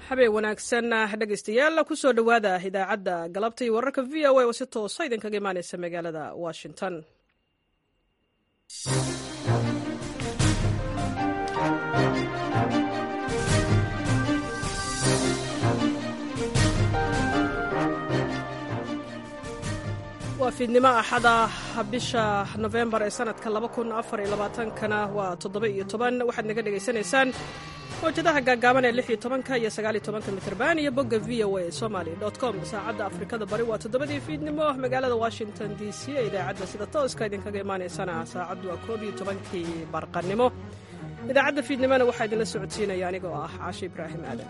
habeen wanaagsan dhegaystayaal kusoo dhowaada idaacadda galabta iyo wararka v o a oo si toosa idinkaga imaaneysa magaalada washington waa fiidnimo axada bisha nofembar ee sanadka kana waa toddoba-iyo toban waxaad naga dhegaysanaysaan mawjadaha gaagaaban ee lix iyo tobanka iyo sagaaliyo tobanka mitrban iyo bogga v o a somaly com saacadda afrikada bari waa toddobadii fiidnimo magaalada washington d c ee idaacadda sida tooska idinkaga imaanaysana saacaddu waa koob iyo tobankii barqanimo idaacadda fiidnimona waxaa idinla socodsiinaya anigoo ah caashe ibraahim aadan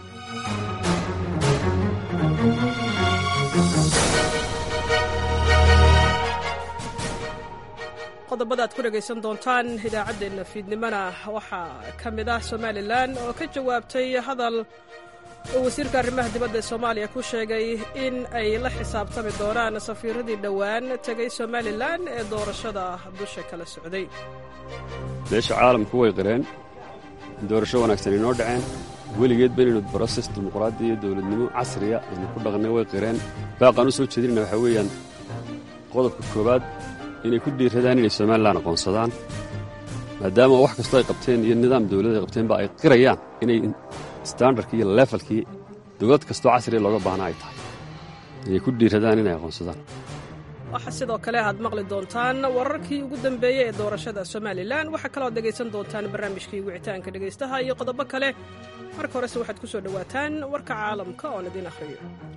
qodobada ad ku dhegaysan doontaan idaacaddeenna fiidnimona waxaa ka mid ah somalilan oo ka jawaabtay hadal uu wasiirka arrimaha dibadda ee soomaaliya ku sheegay in ay la xisaabtami doonaan safiiradii dhowaan tegay somalilan ee doorashada dusha kala socday beesha caalamku way qireen doorasho wanaagsan inoo dhaceen weligeedba inaynu broses dimuqraadi iyo dowladnimo casriya aynu ku dhaqnay way qireen baaqaan u soo jeedinayna waxaa weeyaan qodobka koowaad inay ku dhiiradaan inay somalilan aqoonsadaan maadaama wax kastoo ay qabteen iyo nidaam dawladda ay qabteenba ay qirayaan inay standardkii iyo leefalkii dowlad kastoo casriya looga baahna ay tahay inay ku dhiiradaan inay aqoonsadaan waxaa sidoo kale aad maqli doontaan wararkii ugu dambeeyey ee doorashada somalilan waxaa kaloo ad dhegaysan doontaan barnaamijkii wicitaanka dhegaystaha iyo qodobo kale marka horese waxaad ku soo dhowaataan warka caalamka oon idiin akhriyo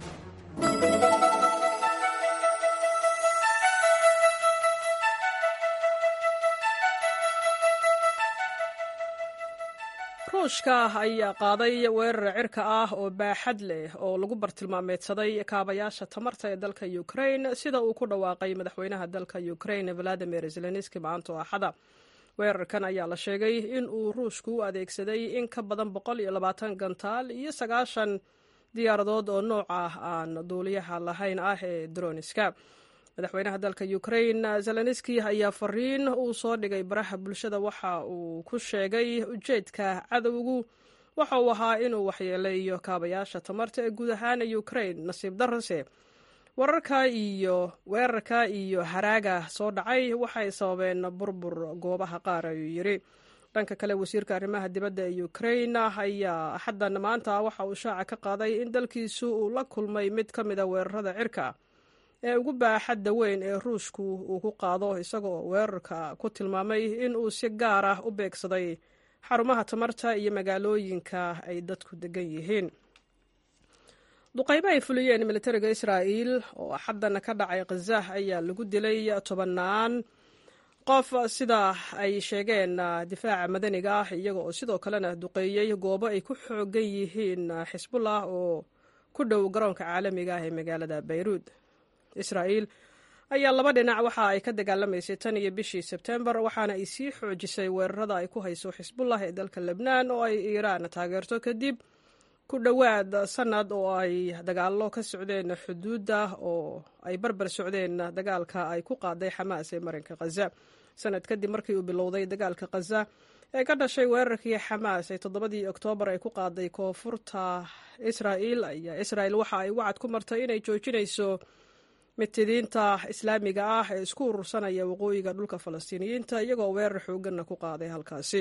ruushka ayaa qaaday weerar cirka ah oo baaxad leh oo lagu bartilmaameedsaday kaabayaasha tamarta ee dalka ukrain sida uu ku dhawaaqay madaxweynaha dalka ukrain valadimir zelenski maanto axada weerarkan ayaa la sheegay in uu ruushku u adeegsaday in ka badan boqol iyo labaatan gantaal iyo sagaashan diyaaradood oo nooca aan duuliyaha lahayn ah ee droniska madaxweynaha dalka ukrain zelenski ayaa fariin uu soo dhigay baraha bulshada waxa uu ku sheegay ujeedka cadowgu waxa uu ahaa inuu waxyeeleeyo kaabayaasha tamarta ee guud ahaan ukrain nasiib darase wararka iyo weerarka iyo haraaga soo dhacay waxay sababeen burbur goobaha qaar ayuu yidhi dhanka kale wasiirka arrimaha dibadda ee ukrain ayaa axaddan maanta waxa uu shaaca ka qaaday in dalkiisu uu la kulmay mid ka mida weerarada cirka ee ugu baaxadda weyn ee ruushku uu ku qaado isagoo weerarka ku tilmaamay in uu si gaar ah u beegsaday xarumaha tamarta iyo magaalooyinka ay dadku degan yihiin duqaymo ay fuliyeen militariga israa'iil oo xaddan ka dhacay khazah ayaa lagu dilay tobannaan qof sida ay sheegeen difaaca madaniga ah iyaga oo sidoo kalena duqeeyey goobo ay ku xoogan yihiin xisbullah oo ku dhow garoonka caalamiga ah ee magaalada bayruud israa'iil ayaa laba dhinac waxa ay ka dagaalamaysay tan iyo bishii sebtembar waxaana ay sii xoojisay weerarada ay ku hayso xisbullah ee dalka lebnaan oo ay iiraan taageerto kadib ku dhowaad sannad oo ay dagaallo ka socdeen xuduudda oo ay barbar socdeen dagaalka ay ku qaaday xamaas ee marinka khaza sanad kadib markii uu bilowday dagaalka khaza ee ka dhashay weerarkii xamaas ee toddobadii oktoobar ay ku qaaday koonfurta israa'iil ayaa israa'iil waxa ay wacad ku martay inay joojinayso mitidiinta islaamiga ah ee isku urursanaya waqooyiga dhulka falastiiniyiinta iyagoo weerar xooganna ku qaaday halkaasi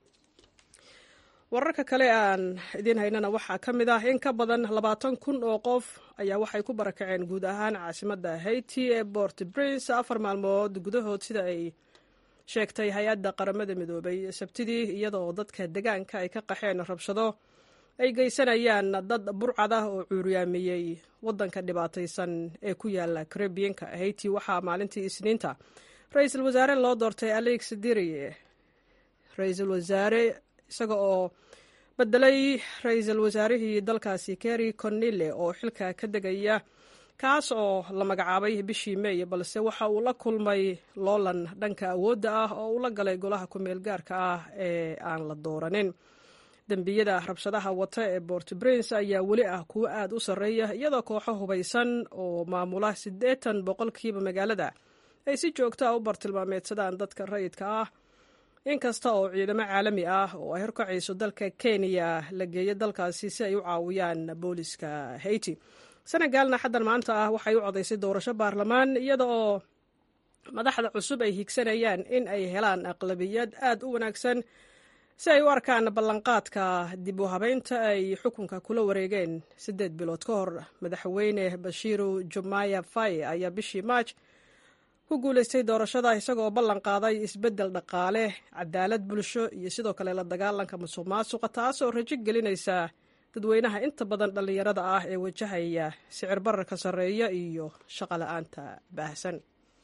wararka kale aan idiin haynana waxaa ka mid ah in ka badan labaatan kun oo qof ayaa waxay ku barakaceen guud ahaan caasimadda haiti ee bort prince afar maalmood gudahood sida ay sheegtay hay-adda qaramada midoobay sabtidii iyadoo dadka degaanka ay ka qaxeen rabshado ay geysanayaan dad burcad ah oo cuuryaamiyey waddanka dhibaataysan ee ku yaala karebiyanka haiti waxaa maalintii isniinta ra-iisul wasaare loo doortay alex dirie ra-iisul wasaare isaga oo bedelay ra-iisul wasaarihii dalkaasi keri cornille oo xilka ka degaya kaas oo la magacaabay bishii meey balse waxa uu la kulmay loolan dhanka awoodda ah oo uu la galay golaha ku-meel gaarka ah ee aan la dooranin dembiyada rabshadaha wata ee bort prince ayaa weli ah kuwo aad u sarreeya iyadoo kooxo hubaysan oo maamula siddeetan boqolkiiba magaalada ay si joogto ah u bartilmaameedsadaan dadka rayidka ah inkasta oo ciidamo caalami ah oo ay horkacayso dalka kenya la geeyo dalkaasi si ay u caawiyaan booliska haiti senegalna xaddan maanta ah waxay u codaysay doorasho baarlamaan iyada oo madaxda cusub ay higsanayaan in ay helaan aqlabiyad aad u wanaagsan si ay u arkaan ballanqaadka dib u habeynta ay xukunka kula wareegeen siddeed bilood ka hor madaxweyne bashiiru jumaya faye ayaa bishii maaj ku guulaystay doorashada isagoo ballan qaaday isbeddel dhaqaale cadaalad bulsho iyo sidoo kale la dagaalanka musuq maasuqa taasoo rajo gelinaysa dadweynaha inta badan dhallinyarada ah ee wajahaya sicir bararka sarreeya iyo shaqo la-aanta baahsan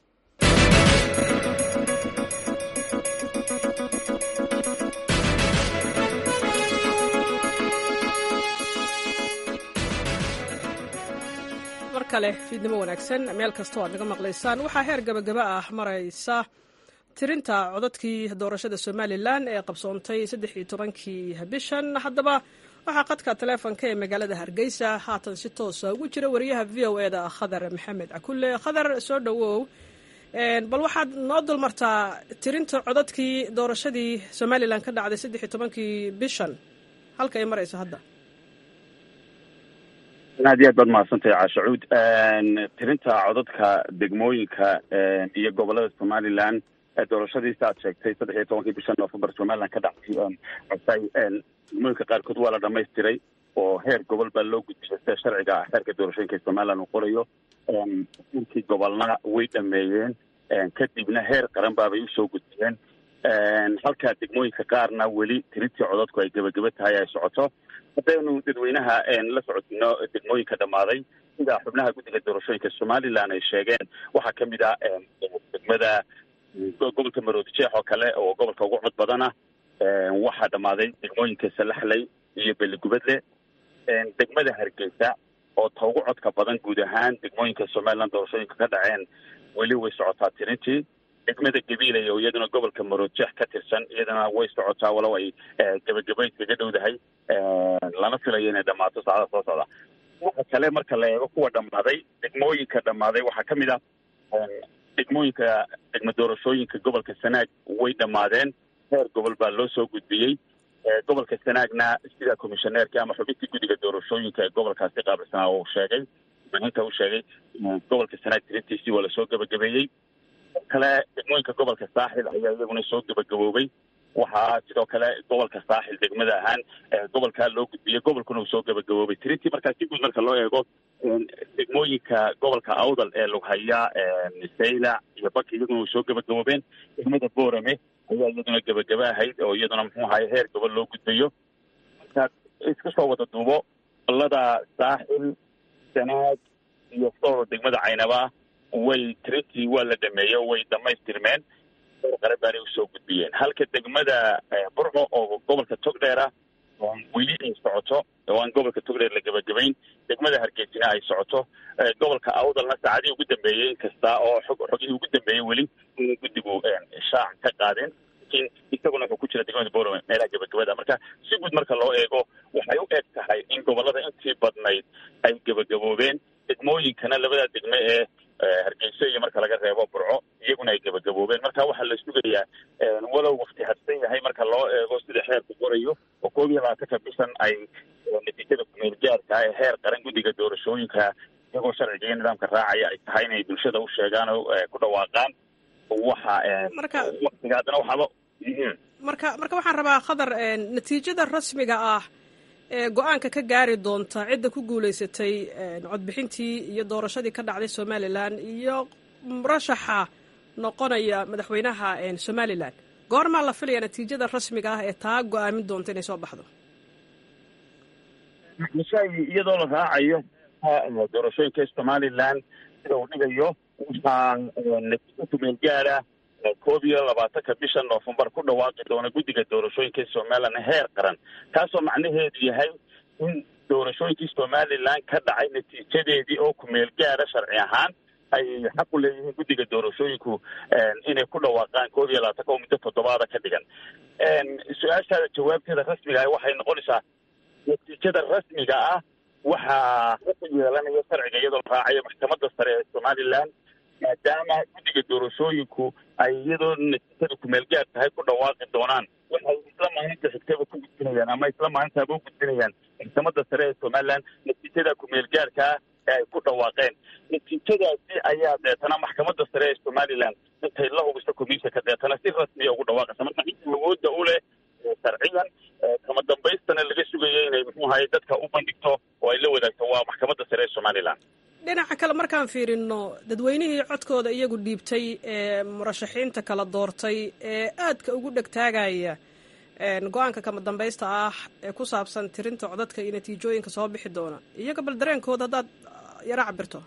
mar kale fiidnimo wanaagsan meel kastoo aad naga maqlaysaan waxaa heer gabagaba ah maraysa tirinta codadkii doorashada somalilan ee qabsoontay saddex iyo tobankii bishan haddaba waxaa qadka taleefonka ee magaalada hargeysa haatan si toosa ugu jira wariyaha v o e da khadar maxamed cakulle khadar soo dhowow bal waxaad noo dulmartaa tirinta codadkii doorashadii somalilan ka dhacday saddex iyo tobankii bishan halka ay marayso hadda aad iyo aad baad mahadsantahay caashacuud tirinta codadka degmooyinka iyo gobolada somalilan doorashadiisa aad sheegtay saddex iyo tobankii bisha novembar somalilan ka dhacday cosay degmooyinka qaarkood waa la dhamaystiray oo heer gobol baa loo gudbiyay sida sharciga ah heerka doorashooyinka ee somalilan uu qorayo inkii gobolna way dhameeyeen kadibna heer qaran baabay usoo gudbiyeen halka degmooyinka qaarna weli tirintii codadku ay gebageba tahay ay socoto haddaynu dadweynaha la socodino degmooyinka dhammaaday sida xubnaha guddiga doorashooyinka somalilan ay sheegeen waxaa ka mid ah degmada gobolka maroodi jeex oo kale oo gobolka ugu cod badana waxaa dhammaaday degmooyinka salaxley iyo beligubadle degmada hargeysa oo ta ugu codka badan guud ahaan degmooyinka somalilan doorashooyinka ka dhaceen weli way socotaa tirintii degmada gabiilay oo iyaduna gobolka maroodjeex ka tirsan iyadana way socotaa walow ay gebagabayd kaga dhowdahay lana filayo inay dhammaato saacada soo socda waxa kale marka la eego kuwa dhammaaday degmooyinka dhammaaday waxaa ka mid ah degmooyinka degmo doorashooyinka gobolka sanaag way dhammaadeen heer gobol baa loo soo gudbiyey gobolka sanaagna sida commishoneerka ama xubintii guddiga doorashooyinka ee gobolkaasi qaabilsanaa uu sheegay mahinta uu sheegay gobolka sanaag tirintiisii waa lasoo gebagabeeyey kale degmooyinka gobolka saaxil ayaa iyaguna soo gebagaboobay waxaa sidoo kale gobolka saaxil degmada ahaan gobolkaa loo gudbiyey gobolkuna uu soo gebagaboobay tirintii markaa si guud marka loo eego degmooyinka gobolka awdal ee lughaya saylac iyo baki iyaguna way soo gebagaboobeen degmada boorame ayaa iyaduna gebagaba ahayd oo iyaduna muxuu ahaye heer gobol loo gudbayo markaad iska soo wada duubo gobolada saaxil sanaag iyo sool degmada caynaba way tirintii waa la dhameeyo way dhamaystirmeen heer qaran baanay usoo gudbiyeen halka degmada burco oo gobolka togdheer ah weli ay socoto oo aan gobolka togdheer la gebagabayn degmada hargeysina ay socoto gobolka awdalna saacadihii ugu dambeeyey inkasta oo xog xogihii ugu dambeeyey weli ina guddigu shaac ka qaadeen laakiin isaguna wuxuu ku jira degmada borome meelaha gebagabada marka si guud marka loo eego waxay u eg tahay in gobolada intii badnayd ay gebagaboobeen degmooyinkana labada degme ee hargeyso iyo marka laga reebo burco iyaguna ay gebagaboobeen marka waxaa la sugayaa walow wafti hadsan yahay marka loo eego sida xeerku qorayo oo koob iyo labaatanka bishan ay natiijada kumeel gaarka ee heer qaran guddiga doorashooyinka iyagoo sharciga iyo nidaamka raacaya ay tahay inay bulshada u sheegaan oo ku dhawaaqaan waxa waqtiga haddana waxaaba marka marka waxaan rabaa khadar natiijada rasmiga ah ee go-aanka ka gaari doonta cidda ku guulaysatay codbixintii iyo doorashadii ka dhacday somalilan iyo murashaxa noqonaya madaxweynaha somalilan goormaa la filaya natiijada rasmiga ah ee taa go-aamin doonta inay soo baxdo iyadoo la raacayo doorashooyinka somalilan sida uu dhigayo waxaa natiijo kumeel gaara koob iyo labaatanka bisha noofembar ku dhawaaqi doona guddiga doorashooyinka somalilan heer qaran taasoo macnaheedu yahay in doorashooyinkii somalilan ka dhacay natiijadeedii oo kumeel gaara sharci ahaan ay xaq u leeyihiin guddiga doorashooyinku inay ku dhawaaqaan koob iyo labaatanka oo muddo toddobaada ka dhigan su-aashaada jawaabteeda rasmiga ah waxay noqonaysaa natiijada rasmiga ah waxaa xaq u yeelanaya sharciga iyadoo la raacayo maxkamadda sare ee somalilan maadaama guddiga doorashooyinku ay iyadoo natiijada kumeelgaar tahay ku dhawaaqi doonaan waxay isla maalinta xigtaba ku gudbinayaan ama isla maalintaaba u gudbinayaan maxkamadda sare ee somaliland natiijada kumeelgaarkaa ee ay ku dhawaaqeen natiijadaasi ayaa deetana maxkamadda sare ee somaliland intay la hubiso commissionka deetana si rasmiya ugu dhawaaqaysa marka inta awoodda u leh sharciyan kama dambaystana laga sugayo inay muxuu ahaye dadka u bandhigto oo ay la wadaagto waa maxkamadda sare ee somaliland dhinaca kale markaan fiirino dadweynihii codkooda iyagu dhiibtay ee murashaxiinta kala doortay ee aadka ugu dhegtaagaya go-aanka kama dambaysta ah ee ku saabsan tirinta codadka iyo natiijooyinka soo bixi doona iyaga bal dareenkooda haddaad yaro cabirto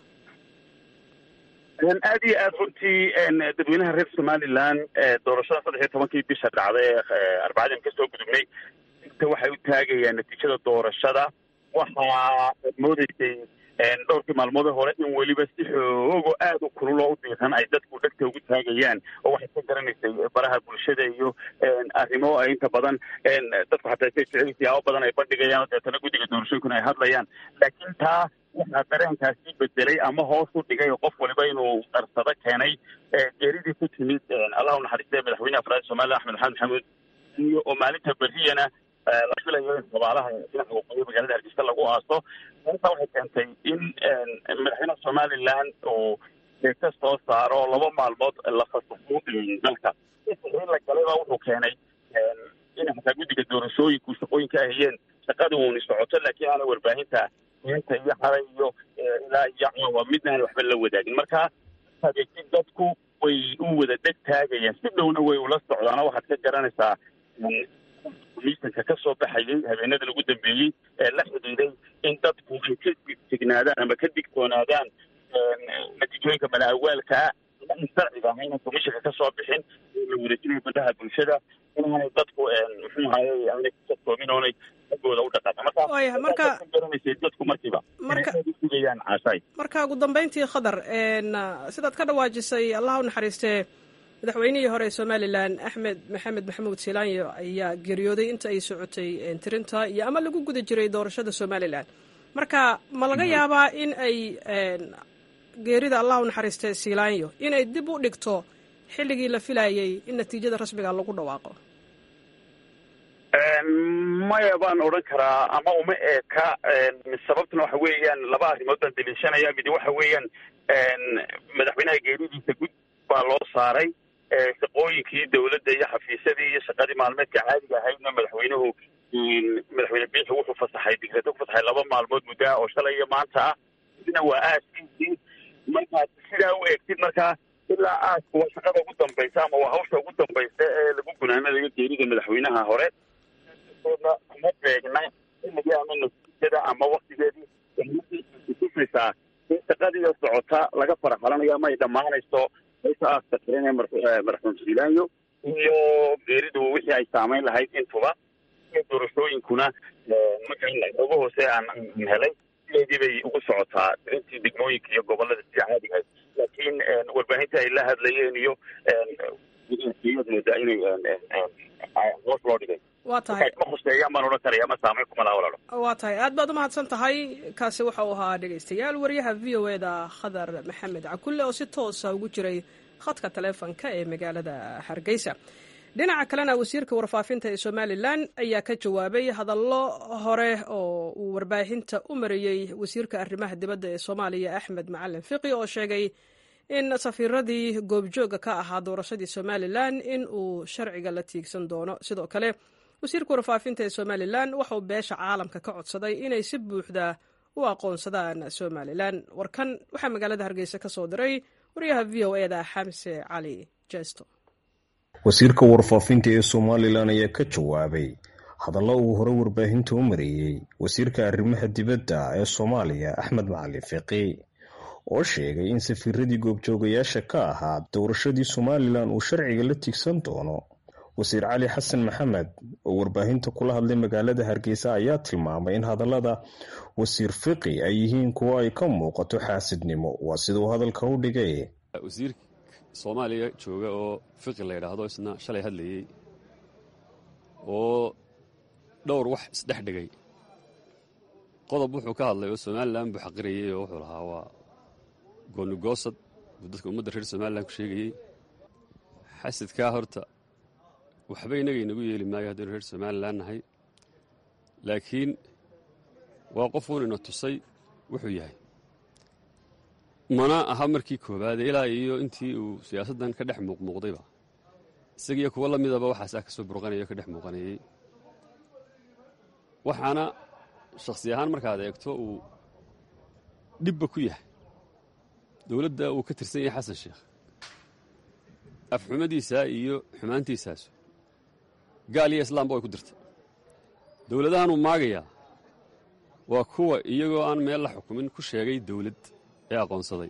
aad iyo aad runtii dadweynaha reer somaliland doorashada saddex iyo tobankii bisha dhacday arbacadii an kasoo gudubnay inta waxay u taagayaan natiijada doorashada waxaa moodeysay dhowrkii maalmoode hore in weliba si xoogo aada u kululoo u diiran ay dadku dhegta ugu taagayaan oo waxay ka garanaysay baraha bulshada iyo arrimo ay inta badan dadku xataa say jecel siyaabo badan ay bandhigayaan oo deetana guddiga doorashooyinkuna ay hadlayaan laakiin taa waxaa dareenkaasi bedelay ama hoos u dhigay oo qof waliba inuu qarsado keenay geeridii ku timid allah u naxariistay madaxweyne afraad somalilan axmed maxamed maxamuud iyo oo maalinta berriyana la filayo in xabaalaha dhinaca waqooyi magaalada hargeysa lagu aaso inta waxay keentay in madaxweynaha somaliland uu deegta soo saaro laba maalmood la fasaxo dalka in la galayba wuxuu keenay in xataa guddiga doorashooyinku shaqooyinka ahayeen shaqada uuni socoto laakiin aana warbaahinta inta iyo xalay iyo ilaa iyo caawa midnaan waxba la wadaagin marka adeegtid dadku way u wada dheg taagayaan si dhowna way ula socdaano waxaad ka garanaysaa miisanka ka soo baxayay habeenada lagu dambeeyey ee la xidhiiday in dadku ay ka digtignaadaan ama ka digtoonaadaan natiijooyinka malaawaalkaa in sharciga ahayna komishanka ka soo bixin la wareejinayo bandhaha bulshada inaanay dadku muxuu ahaye aanay kusatoomin oonay agooda u dhaqaaqin marka garanaysay dadku markiiba sugayaan caashay marka ugu dambeyntii khadar sidaad ka dhawaajisay allah u naxariistee madaxweynihii hore ee somalilan axmed maxamed maxamuud silaanyo ayaa geeriyooday inta ay socotay tirinta iyo ama lagu guda jiray doorashada somalilan marka ma laga yaabaa in ay geerida allah u naxariistay silaanyo inay dib u dhigto xilligii la filayay in natiijada rasmiga lagu dhawaaqo maya baan odhan karaa ama uma eeka sababtuna waxa weeyaan laba arrimood baan daliishanaya midi waxa weeyaan madaxweynaha geeridiisa gud baa loo saaray shaqooyinkii dawladda iyo xafiisyadii iyo shaqadii maalmeedka caadiga ahaydna madaxweynuhu madaxweyne biixi wuxuu fasaxay digreeto ku fasaxay laba maalmood muddaa oo shalay iyo maanta ah midna waa aaskiisii markaad sidaa u eegtid markaa ilaa aasku waa shaqada ugu dambaysa ama waa hawsha ugu dambaysa ee lagu gunaanadayo geerida madaxweynaha hore oodna kuma beegna xilligii ama natiijada ama waktigeedii tusaysaa in shaqadiiyo socota laga faraxalanayo ama ay dhammaanayso haysa aaska xiran ee madaxweyne silaanyo iyo geeridu wixii ay saamayn lahayd intuba iyo doorashooyinkuna marka ugu hoose aan helay sideedii bay ugu socotaa intii degmooyinka iyo gobolada sida caadigahayd laakiin warbaahinta ay la hadlayeen iyo iyad moodaa inay hoos loo dhigay waa tahay ma khuseeyaan baan odhan karaya ma saamayn kuma laha walaalo waa tahay aad baad umahadsan tahay kaasi waxa uu ahaa dhegaystayaal wariyaha v o eda khadar maxamed cakulle oo si toosa ugu jiray khadka taleefonka ee magaalada hargeysa dhinaca kalena wasiirka warfaafinta ee somalilan ayaa ka jawaabay hadallo hore oo uu warbaahinta u mariyey wasiirka arrimaha dibadda ee soomaaliya axmed macalin fiqi oo sheegay in safiiradii goobjooga ka ahaa doorashadii somalilan in uu sharciga la tiigsan doono sidoo kale wasiirka warfaafinta ee somalilan waxauu beesha caalamka ka codsaday inay si buuxda u aqoonsadaan somalilan warkan waxaa magaalada hargeysa ka soo diray wariyaha v o eda xamse cali jesto wasiirka warfaafinta ee somalilan ayaa ka jawaabay hadallo uu hore warbaahinta u mareeyey wasiirka arrimaha dibadda ee soomaaliya axmed macalin fiqi oo sheegay in safiiradii goobjoogayaasha ka ahaa doorashadii somalilan uu sharciga la tigsan doono wasiir cali xasan maxamed oo warbaahinta kula hadlay magaalada hargeysa ayaa tilmaamay in hadallada wasiir fiqi ay yihiin kuwo ay ka muuqato xaasidnimo waa siduu hadalka u dhigay wasiir soomaaliya jooga oo fiqi la yidhaahdo isna shalay hadlayey oo dhowr wax isdhex dhigay qodob wuxuu ka hadlay oo somalilan buu xaqirayey oo wuxuu lahaa waa goonigoosad uu dadka ummadda reer somalilan ku sheegayey xasadkaa horta waxba inaga inagu yeeli maayo haddaynu reer somalilan nahay laakiin waa qofuun ina tusay wuxuu yahay mana aha markii koowaade ilaa iyo intii uu siyaasaddan ka dhex muuqmuuqdayba isagiiyo kuwo la midaba waxaasaa ka soo burqanaya o ka dhex muuqanayey waxaana shakhsi ahaan markaad eegto uu dhibba ku yahay dowladda uu ka tirsan yahay xasan sheekh afxumadiisaa iyo xumaantiisaasu gaal iyo islaamba way ku dirta dowladahanuu maagayaa waa kuwa iyagoo aan meel la xukumin ku sheegay dowlad ee aqoonsaday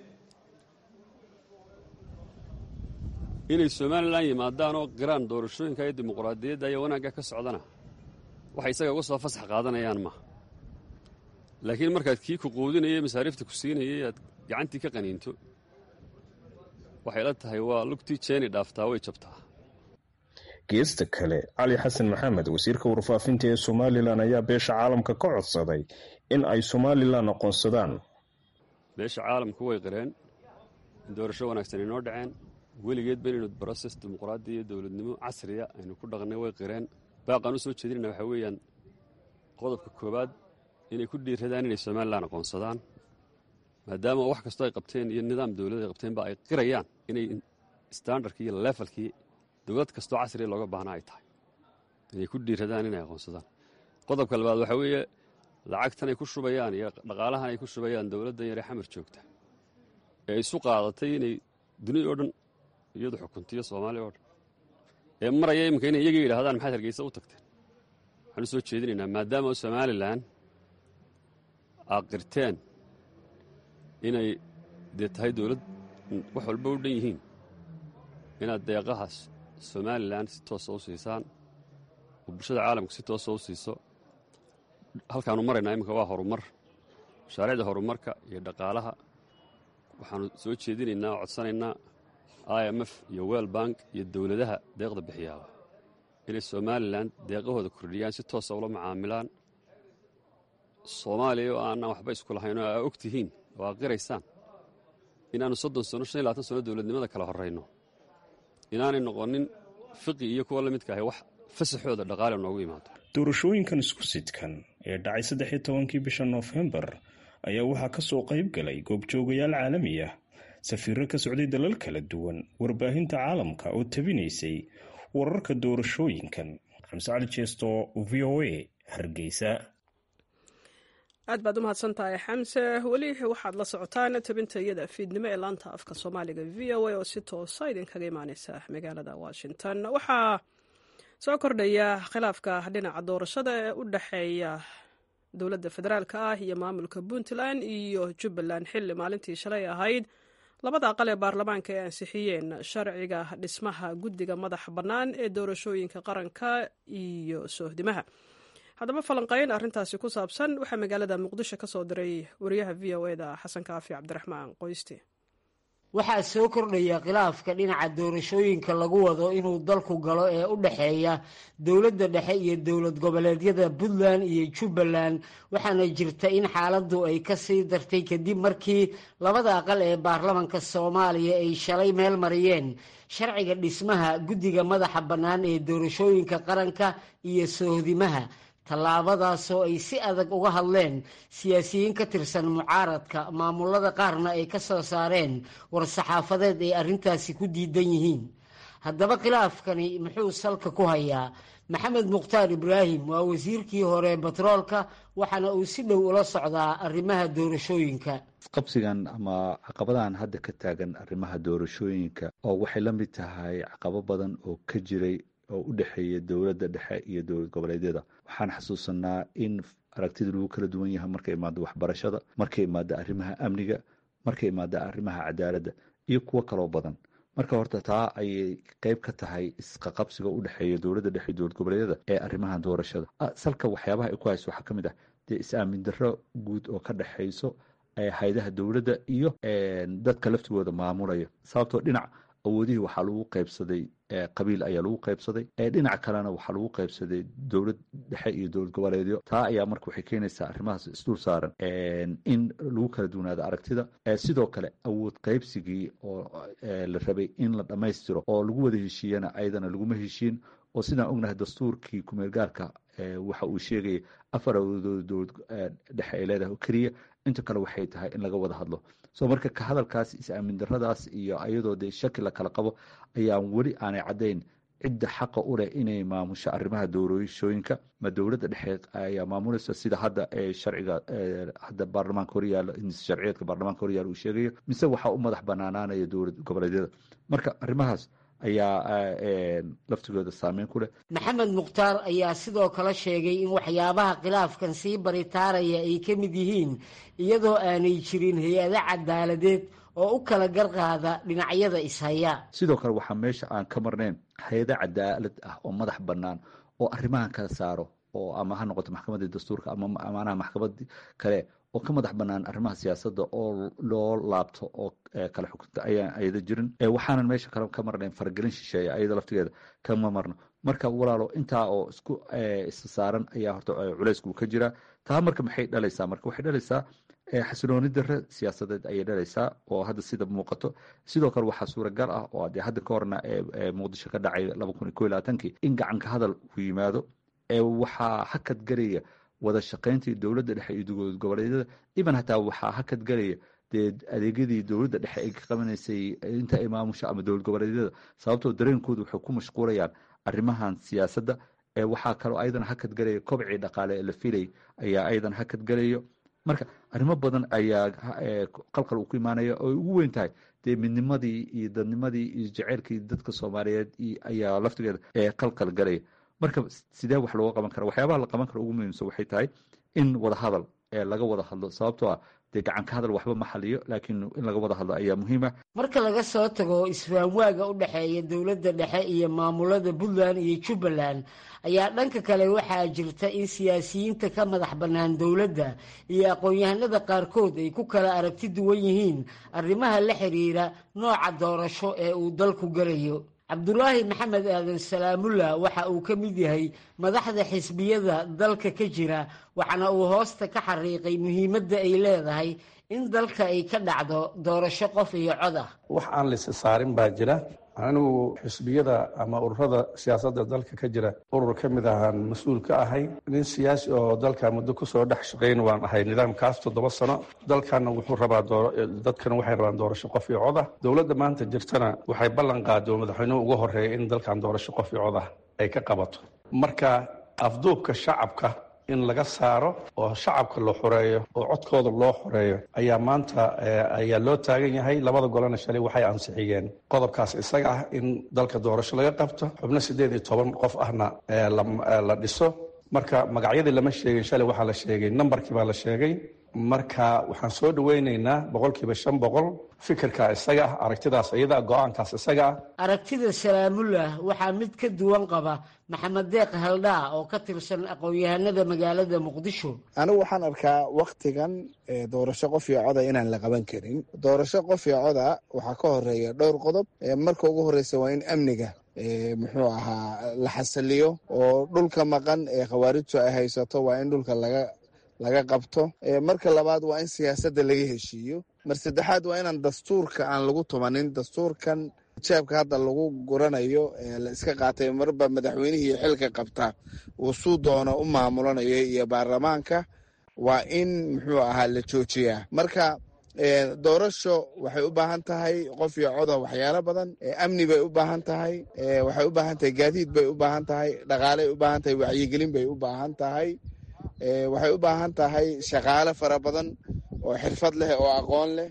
inay somalilan yimaadaan oo qiraan doorashooyinka iyo dimuqraadiyadda iyo wanaagga ka socdana waxay isaga uga soo fasax qaadanayaan maaha laakiin markaad kii ku quudinayay masaariifta ku siinayay aad gacantii ka qaniinto waxay la tahay waa lugtii jeeni dhaaftaa way jabtaa geesta kale cali xasan maxamed wasiirka warfaafinta ee somalilan ayaa beesha caalamka ka codsaday in ay somalilan aqoonsadaan beesha caalamku way qireen in doorasho wanaagsan inoo dhaceen weligeed ba inaynu broses dimuqraadi iyo dowladnimo casriya aynu ku dhaqnay way qireen baaqaan u soo jeedinayna waxaa weeyaan qodobka koowaad inay ku dhiiradaan inay somalilan aqoonsadaan maadaama wax kastoo ay qabteen iyo nidaam dowlad ay qabteenba ay qirayaan inay standardkii iyo levelkii dowlad kastoo casriya looga baahnaa ay tahay inay ku dhiiradaan inay aqoonsadaan qodobka labaad waxaa weeye lacagtan ay ku shubayaan iyo dhaqaalahan ay ku shubayaan dowladdan yaree xamar joogta ee isu qaadatay inay duniya oo dhan iyadu xukuntiyo soomaaliya oo dhan ee maraya iminka inay iyaga yidhahdaan maxaad hargeysa u tagteen waxaan u soo jeedinaynaa maadaama somalilan aad qirteen inay dee tahay dowlad wax walba u dhan yihiin inaad deeqahaas somalilan si toosa u siisaan oo bulshada caalamka si toosa u siiso halkaanu maraynaa iminka waa horumar mashaariicda horumarka iyo dhaqaalaha waxaanu soo jeedinaynaa oo codsanaynaa i m f iyo wel bank iyo dowladaha deeqda bixiyaaba inay somalilan deeqahooda kordhiyaan si toosa ula macaamilaan soomaaliya oo aanaan waxba isku lahayn oo aa og tihiin oo aa qiraysaan inaannu soddon sano shan iyo labaatan sano dowladnimada kala horrayno inaanay noqonin fiqi iyo kuwa la midka ahay wax fasaxooda dhaqaale noogu yimaado doorashooyinkan isku sidkan ee dhacay saddex iyo tobankii bisha noofembar ayaa waxaa ka soo qayb galay goobjoogayaal caalami ah safiirro ka socday dalal kala duwan warbaahinta caalamka oo tabinaysay wararka doorashooyinkan xamse cali jeesto v o a hargeysa aad baad u mahadsan tahay xamse weli waxaad la socotaan tabinta iyada fiidnimo ee laanta afka soomaaliga v o a oo si toosa idinkaga imaaneysa magaalada washington waxaa soo kordhaya khilaafka dhinaca doorashada ee u dhexeeya dowladda federaalk ah iyo maamulka puntland iyo jubbaland xilli maalintii shalay ahayd labada aqal ee baarlamaanka ay ansixiyeen sharciga dhismaha guddiga madaxa bannaan ee doorashooyinka qaranka iyo soohdimaha haddaba falanqeyn arrintaasi ku saabsan waxaa magaalada muqdisho ka soo diray wariyaha v o eda xasan kaafi cabdiraxmaan qoyste waxaa soo kordhaya khilaafka dhinaca doorashooyinka lagu wado inuu dalku galo ee u dhexeeya dowladda dhexe iyo dowlad goboleedyada puntland iyo jubbaland waxaana jirta in xaaladdu ay ka sii dartay kadib markii labada aqal ee baarlamanka soomaaliya ay shalay meel mariyeen sharciga dhismaha guddiga madaxa bannaan ee doorashooyinka qaranka iyo soohdimaha tallaabadaasoo ay si adag uga hadleen siyaasiyiin ka tirsan mucaaradka maamulada qaarna ay ka soo saareen war-saxaafadeed ay arrintaasi ku diidan yihiin haddaba khilaafkani muxuu salka ku hayaa maxamed mukhtaar ibraahim waa wasiirkii hore batroolka waxaana uu si dhow ula socdaa arrimaha doorashooyinka qabsigan ama caqabadahan hadda ka taagan arrimaha doorashooyinka oo waxay la mid tahay caqabo badan oo ka jiray oo u dhexeeya dowladda dhexe iyo dowlad goboleedyada waxaan xasuusanaa in aragtida lagu kala duwan yahay markay imaado waxbarashada markay imaado arrimaha amniga markay imaado arrimaha cadaaladda iyo kuwo kaloo badan marka horta taa ayay qeyb ka tahay isqaqabsiga u dhexeeya dowladda dhexe iyo dowlad goboleedyada ee arrimaha doorashada salka waxyaabaha ay ku hayso waxaa ka mid ah dee is-aamin darro guud oo ka dhexayso hayadaha dowladda iyo dadka laftigooda maamulaya sababtoo dhinac awoodihii waxaa lagu qaybsaday qabiil ayaa lagu qaybsaday dhinac kalena waxaa lagu qaybsaday dowlad dhexe iyo dowlad goboleedyo taa ayaa marka waxay keenaysaa arrimahaas isdul saaran in lagu kala duwanaado aragtida sidoo kale awood qaybsigii oo la rabay in la dhammaystiro oo lagu wada heshiiyana ayadana laguma heshiin oo sidaan ognahay dastuurkii kumeel gaarka waxa uu sheegaya afar awoodood dowlad dhexe ay leedahay oo keliya inta kale waxay tahay in laga wada hadlo so marka ka hadalkaas is-aamin daradaas iyo ayadoo dee shaki la kala qabo ayaan weli aanay caddayn cidda xaqa u leh inay maamusho arrimaha doorashooyinka ma dowladda dhexe ayaa maamulaysa sida hadda sharciga hadda baarlamaanka horyaalo sharciyeedka baarlamaanka horyaalo uu sheegayo mise waxaa u madax banaanaanaya dowlad goboleedyada marka arrimahaas ayaa laftigooda saameyn ku leh maxamed mukhtaar ayaa sidoo kale sheegay in waxyaabaha khilaafkan sii baritaaraya ay ka mid yihiin iyadoo aanay jirin hay-ado cadaaladeed oo u kala garqaada dhinacyada ishaya sidoo kale waxaa meesha aan ka marnayn hay-ado cadaalad ah oo madax bannaan oo arrimahan kala saaro oo ama ha noqoto maxkamadii dastuurka ama amaanaha maxkamad kale oo ka madax banaan arrimaha siyaasadda oo loo laabto oo kala xukunta ayaan ayada jirin waxaanan meesha kale ka marnayn faragelin shisheeya ayada laftigeeda kama marno marka walaalo intaa oo isku isa saaran ayaa horta culeysku ka jira taa marka maxay dhalaysaa marka waxay dhalaysaa xasilooni dare siyaasadeed ayay dhalaysaa oo hadda sida muuqato sidoo kale waxaa suuragal ah oo dee hadda ka horna muqdisho ka dhacay laba kun iyo ko iyo labaatankii in gacanka hadal uu yimaado waxaa hakad garaya wada shaqayntii dowladda dhexe iyo dowlad goboleedyada iban hataa waxaa hakad galaya dee adeegyadii dowladda dhexe ay ka qabanaysay inta ay maamusha ama dowlad goboleedyada sababtoo dareenkooda waxay ku mashquulayaan arrimahan siyaasadda waxaa kaloo ayadan hakad galaya kobcii dhaqaale ee la filay ayaa ayadan hakad galayo marka arrimo badan ayaa qalqal uu ku imaanaya oo ay ugu weyn tahay dee midnimadii iyo dadnimadii iyo jaceylkii dadka soomaaliyeed ayaa laftigeeda qalqal galaya marka sidee wax looga qaban kara waxyaabaha la qaban kara ugu muhiimsan waxay tahay in wada hadal laga wada hadlo sababtoo ah dee gacanka hadal waxba ma xaliyo laakiin in laga wada hadlo ayaa muhiima marka laga soo tago isfahamwaaga u dhexeeya dowladda dhexe iyo maamulada puntland iyo jubbaland ayaa dhanka kale waxaa jirta in siyaasiyiinta ka madax bannaan dowladda iyo aqoon-yahanada qaarkood ay ku kala aragti duwan yihiin arrimaha la xiriira nooca doorasho ee uu dalku galayo cabdulaahi maxamed aadan salaamullah waxa uu ka mid yahay madaxda xisbiyada dalka ka jira waxaana uu hoosta ka xariiqay muhiimadda ay leedahay in dalka ay ka dhacdo doorasho qof iyo cod ah wax aan laysa saarin baa jira anigu xisbiyada ama ururada siyaasadda dalka ka jira urur ka mid ahaan mas-uul ka ahay nin siyaasi oo dalka muddo kusoo dhex shaqayn waan ahay nidaamkaas toddoba sano dalkana wuxuu rabaa dadkana waxay rabaan doorasho qof iyo cod ah dowladda maanta jirtana waxay ballan qaado madaxweynuhu ugu horeeya in dalkan doorasho qof iyo cod ah ay ka qabato marka afduubka shacabka in laga saaro oo shacabka la xoreeyo oo codkooda loo xoreeyo ayaa maanta ayaa loo taagan yahay labada golena shalay waxay ansixiyeen qodobkaas isaga ah in dalka doorasho laga qabto xubno siddeed iyo toban qof ahna la dhiso marka magacyadii lama sheegin shalay waxaa la sheegay nambarkii baa la sheegay marka waxaan soo dhaweynaynaa boqolkiiba shan boqol fikirka isaga ah aragtidaas iyada go-aankaas isaga ah aragtida salaamullah waxaa mid ka duwan qaba maxamed deeq haldhaa oo ka tirsan aqoon-yahanada magaalada muqdisho anigu waxaan arkaa wakhtigan doorasho qof iyo coda inaan la qaban karin doorasho qof iyo coda waxaa ka horeeya dhowr qodob marka ugu horeysa waa in amniga muxuu ahaa la xasiliyo oo dhulka maqan ee khawaarijtu ay haysato waa in dhulka laga laga qabto marka labaad waa in siyaasadda laga heshiiyo mar saddexaad waa inaan dastuurka aan lagu tumanin dastuurkan jeebka hadda lagu guranayo la iska qaatay marba madaxweynihii xilka qabta uu suu doono u maamulanayo iyo baarlamaanka waa in muxuu ahaa la joojiyaa marka doorasho waxay u baahan tahay qof iyo coda waxyaalo badan amni bay u baahan tahay waxay u baahan tahay gaadiid bay u baahan tahay dhaqaaley u baahan tahay wacyigelin bay u baahan tahay waxay u baahan tahay shaqaale fara badan oo xirfad leh oo aqoon leh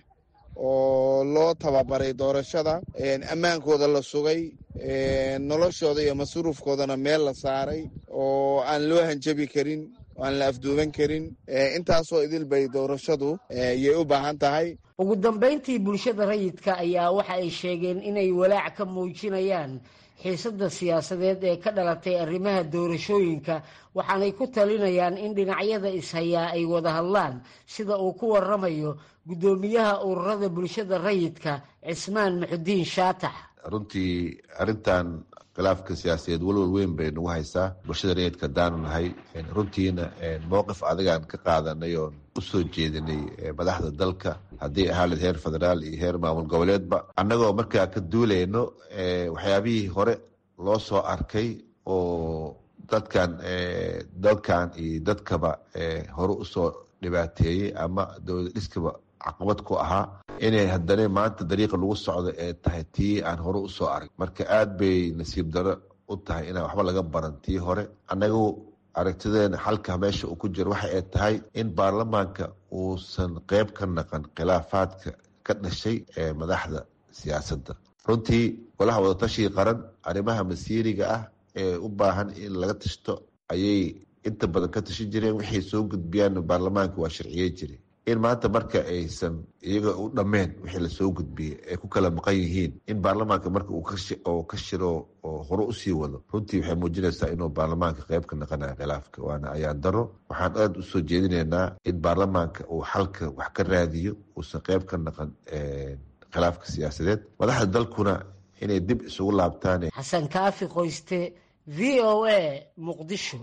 oo loo tababaray doorashada ammaankooda la sugay noloshooda iyo masruufkoodana meel la saaray oo aan loo hanjabi karin oo aan la afduuban karin intaasoo idil bay doorashadu yay u baahan tahay ugu dambayntii bulshada rayidka ayaa waxa ay sheegeen inay walaac ka muujinayaan xiisadda siyaasadeed ee ka dhalatay arrimaha doorashooyinka waxaanay ku talinayaan in dhinacyada ishayaa ay wada hadlaan sida uu ku waramayo guddoomiyaha ururada bulshada rayidka cismaan muxudiin shaatax runtii arrintan khilaafka siyaasadeed walwal weyn bay nagu haysaa bulshada rayidka haddaanu nahay runtiina mowqif adigaan ka qaadanay oon usoo jeedinay madaxda dalka haddii ahaaleed heer federaal iyo heer maamul goboleedba annagoo markaa ka duulayno waxyaabihii hore loo soo arkay oo dadkan dalkan iyo dadkaba hore usoo dhibaateeyey ama dowlad dhiskaba caqabad ku ahaa inay haddana maanta dariiqa lagu socdo ee tahay tii aan hore usoo arag marka aada bay nasiib daro u tahay inaan waxba laga baran tii hore annagu aragtideena xalka meesha uu ku jiro waxa ay tahay in baarlamaanka uusan qeyb ka naqan khilaafaadka ka dhashay ee madaxda siyaasadda runtii golaha wadatashiga qaran arrimaha masiiriga ah ee u baahan in laga tashto ayay inta badan ka tashan jireen waxay soo gudbiyaan baarlamaanka waa sharciyey jire in maanta marka aysan iyaga u dhammeen wixii lasoo gudbiyey ay ku kala maqan yihiin in baarlamaanka marka uu ka shiro oo hore usii wado runtii waxay muujinaysaa inuu baarlamaanka qeyb ka naqanayo khilaafka waana ayaan daro waxaan aada usoo jeedinaynaa in baarlamaanka uu xalka wax ka raadiyo uusan qeyb ka naqan khilaafka siyaasadeed madaxda dalkuna inay dib isugu laabtaan xasan kaafi qoyste v o a muqdisho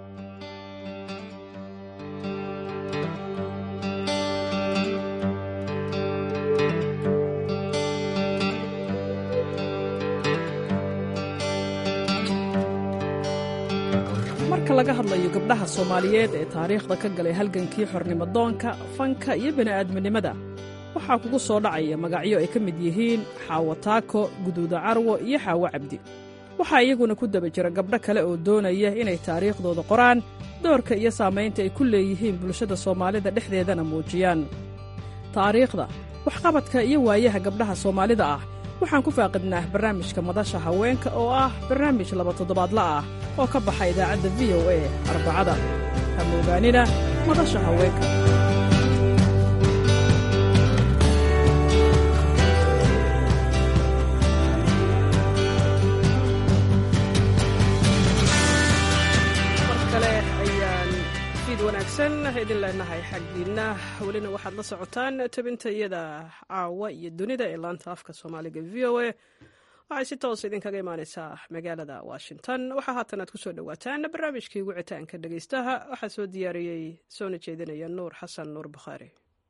marka laga hadlayo gabdhaha soomaaliyeed ee taariikhda ka galay halgankii xornimodoonka fanka iyo bini'aadminimada waxaa kugu soo dhacaya magacyo ay ka mid yihiin xaawo taako guduuda carwo iyo xaawo cabdi waxaa iyaguna ku daba jira gabdho kale oo doonaya inay taariikhdooda qoraan doorka iyo saamaynta ay ku leeyihiin bulshada soomaalida dhexdeedana muujiyaan taariikhda waxqabadka iyo waayaha gabdhaha soomaalida ah waxaan ku faaqidnaa barnaamijka madasha haweenka oo ah barnaamij laba toddobaadla ah oo ka baxa idaacadda v o a arbacada hama ogaanina madasha haweenka wanaagsan idin leenahay xaggiinna welina waxaad la socotaan tabinta iyada caawa iyo dunida ee laanta afka soomaaliga v o a waxay si toos idinkaga imaaneysaa magaalada washington waxaa haatan aad kusoo dhowaataan barnaamijkii wicitaanka dhegeystaha waxaa soo diyaariyey soona jeedinaya nuur xasan nuur bukhaari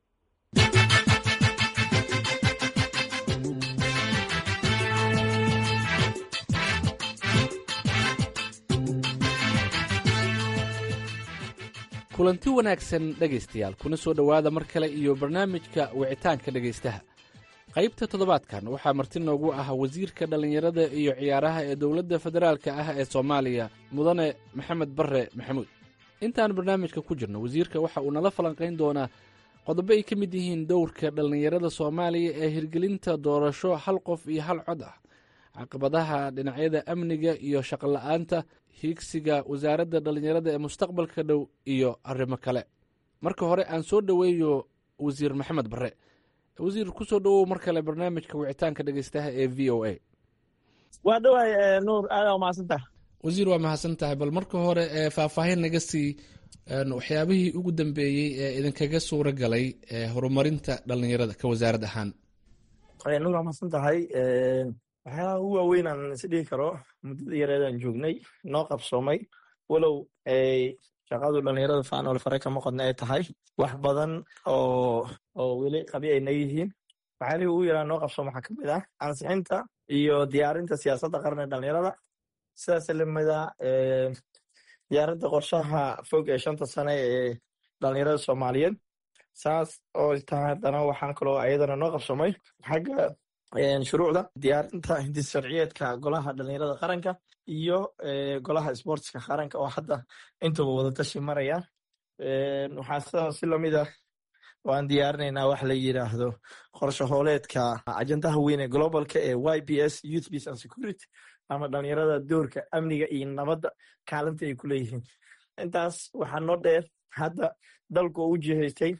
kulanti wanaagsan dhegaystayaal kuna soo dhowaada mar kale iyo barnaamijka wicitaanka dhegaystaha qaybta toddobaadkan waxaa marti noogu ah wasiirka dhallinyarada iyo ciyaaraha ee dowladda federaalka ah ee soomaaliya mudane maxamed barre maxamuud intaan barnaamijka ku jirno wasiirka waxa uu nala falanqayn doonaa qodobo ay ka mid yihiin dowrka dhallinyarada soomaaliya ee hirgelinta doorasho hal qof iyo hal cod ah caqabadaha dhinacyada amniga iyo shaqola'aanta hiigsiga wasaaradda dhallinyarada ee mustaqbalka dhow iyo arrimo kale marka hore aan soo dhoweeyo wasiir maxamed barre wasiir kusoo dhowow mar kale barnaamijka wicitaanka dhegeystaha ee v o a waa dhawaay nuur aadaa mahadsantaha wasiir waa mahadsan tahay bal marka hore faahfaahin naga sii waxyaabihii ugu dambeeyey ee idinkaga suura galay horumarinta dhallinyarada ka wasaarad ahaan nuur waa mahadsan tahay waxyaalaha ugu waaweyn aan is dhihi karo muddada yareedaan joognay noo qabsoomay walow shaqadu dhallinyarada faanol fare kama qodna ay tahay wax badan oo oo weli qabi ay naga yihiin waxyaalihii ugu yaraa noo qabsoom waxaa kamid ah ansixinta iyo diyaarinta siyaasadda qaran ee dhallinyarada sidaas lamida diyaarinta qorshaha fog ee shanta sane ee dhallinyarada soomaaliyeed saas oo tahay haddana waxaan kaloo ayadana noo qabsoomay xagga shuruucda diyaarinta hindis sharciyeedka golaha dhallinyarada qaranka iyo golaha sportska qaranka oo hadda intuba wadatashi maraya waxaa sidaas si lamida waan diyaarinaynaa wax la yiraahdo qorshe hooleedka ajandaha weyn ee globalka ee y b s youth peace and security ama dhallinyarada doorka amniga iyo nabadda kaalinta ay ku leeyihiin intaas waxaa noo dheer hadda dalku oo u jihaystay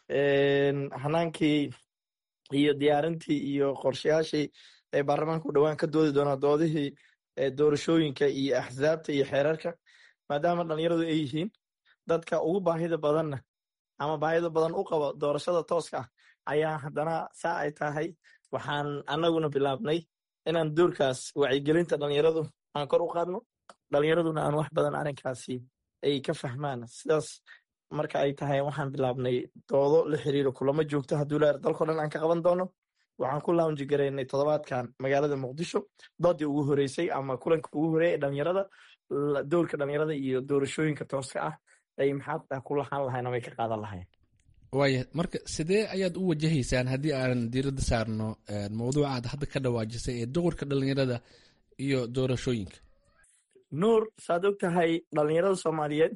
hanaankii iyo diyaarintii iyo qorshayaashii ee baarlamaanka u dhowaan ka doodi doonaa doodihii doorashooyinka iyo axsaabta iyo xeerarka maadaama dhallinyaradu ay yihiin dadka ugu baahida badanna ama baahida badan u qabo doorashada tooska ah ayaa haddana saa ay tahay waxaan annaguna bilaabnay inaan doorkaas wacyigelinta dhalinyaradu aan kor u qaadno dhalinyaraduna aan wax badan arrinkaasi ay ka fahmaan sidaas marka ay tahay waxaan bilaabnay doodo la xiriiro kulamo joogto hadduu leer dalkao dhan aan ka qaban doono waxaan ku launji garaynay toddobaadkan magaalada muqdisho doodii ugu horeysay ama kulanka ugu horeeya ee dhalinyarada doorka dhalinyarada iyo doorashooyinka tooska ah ay maxaa ku lahaan lahayn ama ay ka qaadan lahayn waaya marka sidee ayaad u wajahaysaan haddii aan diiradda saarno mawduuca aad hadda ka dhawaajisay ee doqorka dhalinyarada iyo doorashooyinka nuur saad og tahay dhalinyarada soomaaliyeed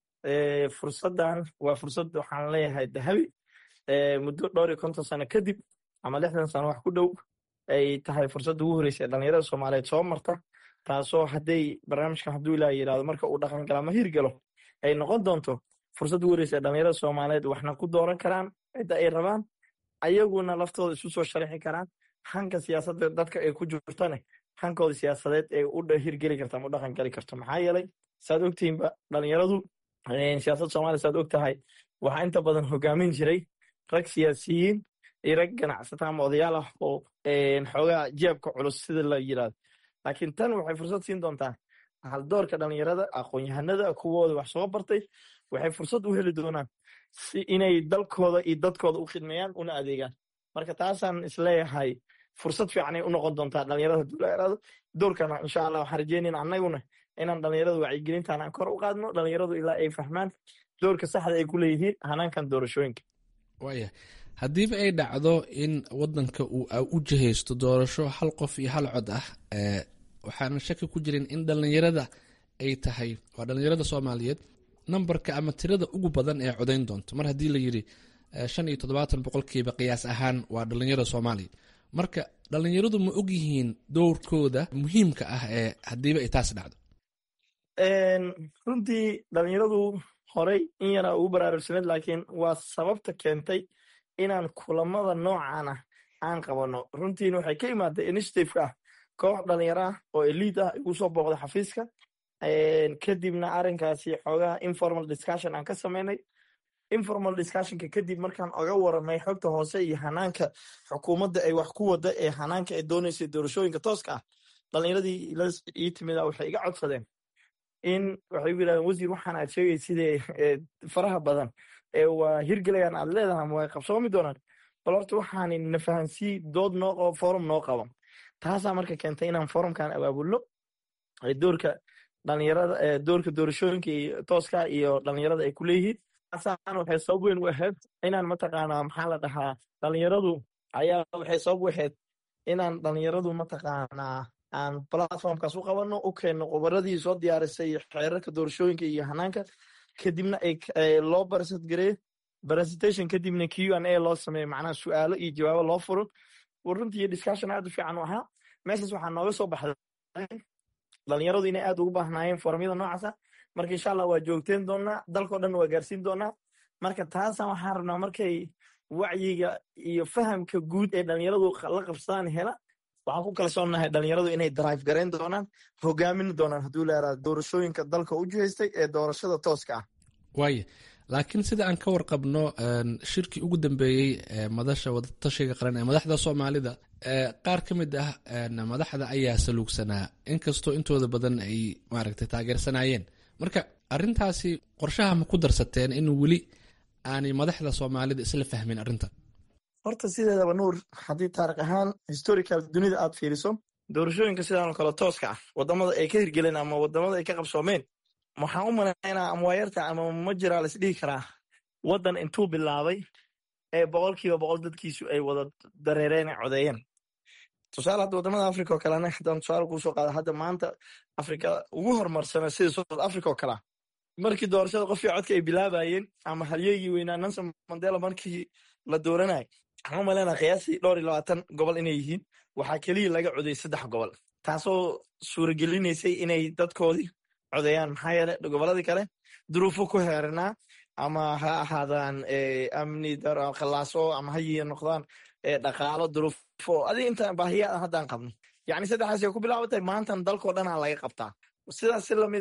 fursaddan waa fursad waxaan leeyahay dahabi muddo dhowr iyo konton sano kadib ama lixdan sano wax ku dhow ay tahay fursadda ugu horeysa ee dhalinyarada soomaaliyeed soo marta taasoo hadday barnaamijkan hadduu ilaa yidhahdo marka uu dhaqan gala ama hirgalo ay noqon doonto fursad ugu horeysa ee dhalinyarada soomaaliyeed waxna ku dooran karaan cidda ay rabaan ayaguna laftooda isu soo sharixi karaan hanka siyaasadda dadka ay ku jirtane hankooda siyaasadeed ee u hirgeli karta ama u dhaqan gali karto maxaa yeelay saad ogtihiinba dhalinyaradu siyaasadda soomaaliya saad og tahay waxaa inta badan hogaamin jiray rag siyaasiyiin iyo rag ganacsata ama odayaal ah oo xoogaa jeebka culus sida la yirahdo laakiin tan waxay fursad siin doontaa haldoorka dhalinyarada aqoon-yahanada kuwooda wax soo bartay waxay fursad u heli doonaan si inay dalkooda iyo dadkooda u khidmeeyaan una adeegaan marka taasaan isleeyahay fursad fiicanay u noqon doontaa dhalinyarada dulayarada doorkana insha allah waxaan rajeynayna annaguna inaan dhalinyarada wacyigelintaan aan kor u qaadno dhalinyaradu ilaa ay fahmaan doorka saxda ay ku leeyihiin hanaankan doorashooyinka waaya haddiiba ay dhacdo in wadanka uu u jihaysto doorasho hal qof iyo hal cod ah waxaana shaki ku jirin in dhalinyarada ay tahay waa dhalinyarada soomaaliyeed nambarka ama tirada ugu badan ee codayn doonto mar haddii la yidhi shan iyo toddobaatan boqolkiiba qiyaas ahaan waa dhalinyarada soomaaliya marka dhalinyaradu ma ogyihiin dowrkooda muhiimka ah ee haddiiba ay taas dhacdo runtii dhalinyaradu horey in yaraa ugu baraarugsaneed laakiin waa sababta keentay inaan kulamada noocan ah aan qabano runtiina waxay ka imaatay initiativeka ah koox dhalinyaro ah oo eliid ah igu soo booqda xafiiska kadibna arrinkaasi xoogaha informal discussion aan ka samaynay informal discussionka kadib markaan oga waramay xogta hoose iyo hanaanka xukuumadda ay wax ku wada ee hanaanka ay dooneysay doorashooyinka tooska ah dhalinyaradii ii timida waxay iga codsadeen in waxay u yidhahdeen wasiir waxaan aad sheegay sidee faraha badan ee waa hirgelayaan aad leedahay ama way qabsoomi doonaan bal horta waxaan na fahansii dood noo qabo forum noo qabo taasaa marka keentay inaan forumkan abaabulno doorka dhalinyarada doorka doorashooyinka tooska iyo dhalinyarada ay ku leeyihiin taasaan waxay sabab weyn u ahayd inaan mataqaanaa maxaa la dhahaa dhalinyaradu ayaa waxay sabab u ahayd inaan dhalinyaradu mataqaanaa aan platformkaas u qabano u keenno qobaradii soo diyaarisay xeerarka doorashooyinka iyo hanaanka kadibna loo barasad gareeyo presentation kadibna q an a loo sameeyo macnaha su'aalo iyo jawaabo loo furo runtii discussion aad u fiican u ahaa meeshaas waxaa nooga soo baxday dhalinyaradu inay aad ugu baahnaayeen foramyada noocaasa marka insha allah waa joogteen doonaa dalkao dhan waa gaarsiin doonaa marka taasaan waxaan rabnaa markay wacyiga iyo fahamka guud ee dhalinyaradu la qabsadaan hela waxaan ku kalsoonahay dhalinyaradu inay drive garayn doonaan hogaamin doonaan hadduu leeraa doorashooyinka dalka u jihaystay ee doorashada tooska ah waaya laakiin sida aan ka warqabno shirkii ugu dambeeyey madasha wadatashiga qaran ee madaxda soomaalida qaar ka mid ah madaxda ayaa saluugsanaa inkastoo intooda badan ay maaragtay taageersanayeen marka arintaasi qorshaha ma ku darsateen in weli aanay madaxda soomaalida isla fahmin arrintan horta sideedaba nuur haddii taarikh ahaan historical dunida aad fiiriso doorashooyinka sidaanoo kale tooska ah wadamada ay ka hirgeleen ama wadamada ay ka qabsoomeen waxaan u malaynaa ama waayarta ama ma jiraa lais dhihi karaa waddan intuu bilaabay ee boqolkiiba boqol dadkiisu ay wada dareereen ay codeeyeen tusaale hadda wadamada africa oo kalena haddaan tusaale kuusoo qaada hadda maanta afrika ugu horumarsana sida south africa oo kalea markii doorashada qofkii codka ay bilaabayeen ama halyeegii weynaa nanson mandela markii la dooranay waxaan u malaynaa qiyaasii dhowr iyo labaatan gobol inay yihiin waxaa keliya laga codey saddex gobol taasoo suuragelinaysay inay dadkoodii codeeyaan maxaa yeele gobolladii kale duruufo ku heeranaa ama ha ahaadaan amni khallaaso ama hayiya noqdaan dhaqaalo duruufo adi inta baahiyaa haddaan qabno yacni saddexdaas ay ku bilaabatay maantan dalkoo dhanaa laga qabtaa sidaas si lamid ah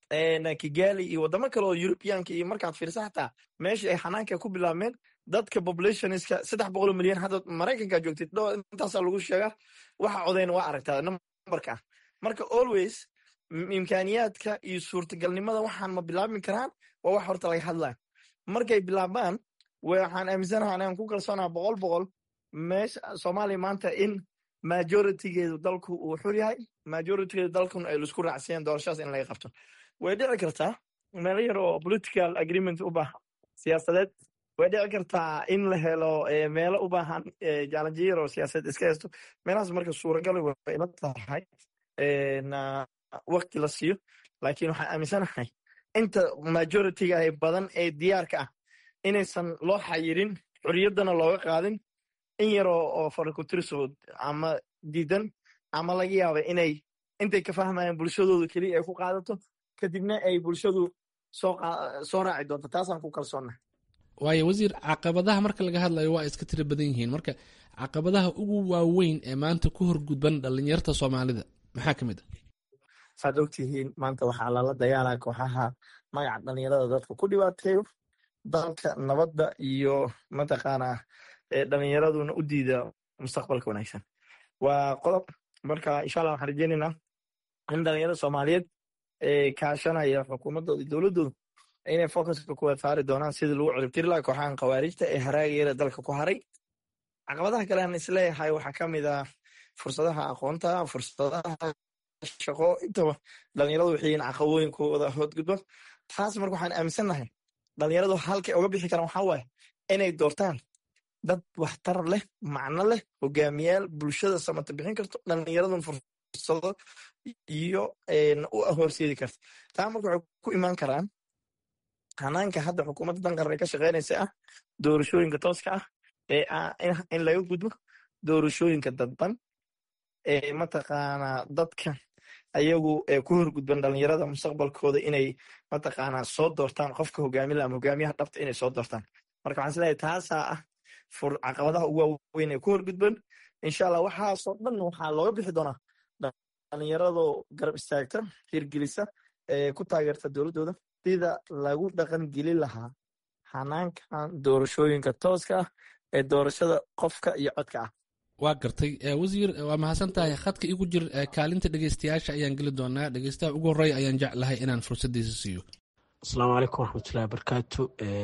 kigali iyo wadamo kale oo europeanka iyo markaad fiirsa xataa meesha ay xanaanka ku bilaabmeen dadka populationska saddex boqol milyan hadda maraykanka joogtid dho intaasaa lagu sheegaa waxa codayn waa aragtaa numberka marka always imkaaniyaadka iyo suurtagalnimada waxaan ma bilaabmi karaan waa wax horta laga hadlaya markay bilaabaan waxaan aaminsanaha anaan ku kalsoonaha boqol boqol meesha soomaaliya maanta in majoritygeedu dalku uu xur yahay majoritygeedu dalkuna ay laisku raacsiiyeen doorashadaas in laga qabto way dhici kartaa meelo yar oo political agreement u baahan siyaasadeed way dhici kartaa in la helo meelo u baahan jaalanjiyo yar oo siyaasadeed iska haysto meelahaas marka suuragal way ila tahay wakti la siiyo laakiin waxaan aaminsanahay inta majorityga ee badan ee diyaarka ah inaysan loo xayirin xorriyaddana looga qaadin in yaroo oo farakutirsood ama diidan ama laga yaaba inay intay ka fahmayaan bulshadooda keliya ay ku qaadato kadibna ay bulshadu soo raaci doonto taasaan ku kalsoonna waayo wasiir caqabadaha marka laga hadlayo waa iska tiro badan yihiin marka caqabadaha ugu waaweyn ee maanta ku horgudban dhalinyarta soomaalida maxaa ka mid a saad ogtihiin maanta waxaa lala dagaalaa kooxaha magaca dhalinyarada dadka ku dhibaateeyo dalka nabadda iyo mataqaanaa dhalinyaraduna u diida mustaqbalka wanaagsan waa qodob marka insha allah waxaan rajeynaynaa in dhalinyarada soomaaliyeed ee kaashanaya xukuumaddooda iyo dowladdooda inay focuska kuwa saari doonaan sidii lagu ciribtiri laha kooxahan khawaarijta ee haraagayada dalka ku haray caqabadaha kale aan isleeyahay waxaa ka mid ah fursadaha aqoonta fursadaha shaqo intaba dhalinyaradu waxay yihiin caqabooyinkooda hoodgudban taas marka waxaan aaminsannahay dhalinyaradu halkay oga bixi karaan waxaa waaye inay doortaan dad waxtar leh macno leh hogaamiyaal bulshada samata bixin karto dhalinyaradun fursado iyo u horseedi karta taa marka waxay ku imaan karaan hanaanka hadda xukuumadda dan qaran ay ka shaqeynaysa ah doorashooyinka tooska ah ee in laga gudbo doorashooyinka dadban ee mataqaanaa dadka ayagu ku horgudban dhalinyarada mustaqbalkooda inay mataqaanaa soo doortaan qofka hogaamila ama hogaamiyaha dhabta inay soo doortaan marka waxaan isleeyahay taasaa ah caqabadaha ugu waaweyn ee ku horgudban insha allah waxaasoo dhan waxaa looga bixi doonaa dhalinyaradoo garab istaagta hirgelisa ee ku taageerta dowladdooda sida lagu dhaqan gelin lahaa xanaankan doorashooyinka tooska ah ee doorashada qofka iyo codka ah waa gartay wasiir waa mahadsan tahay khadka igu jir kaalinta dhegeystayaasha ayaan geli doonaa dhegeystaha ugu horreya ayaan jeclahay inaan fursaddiisa siiyo asalaamu calaykum waraxmatullahi wabarakaatu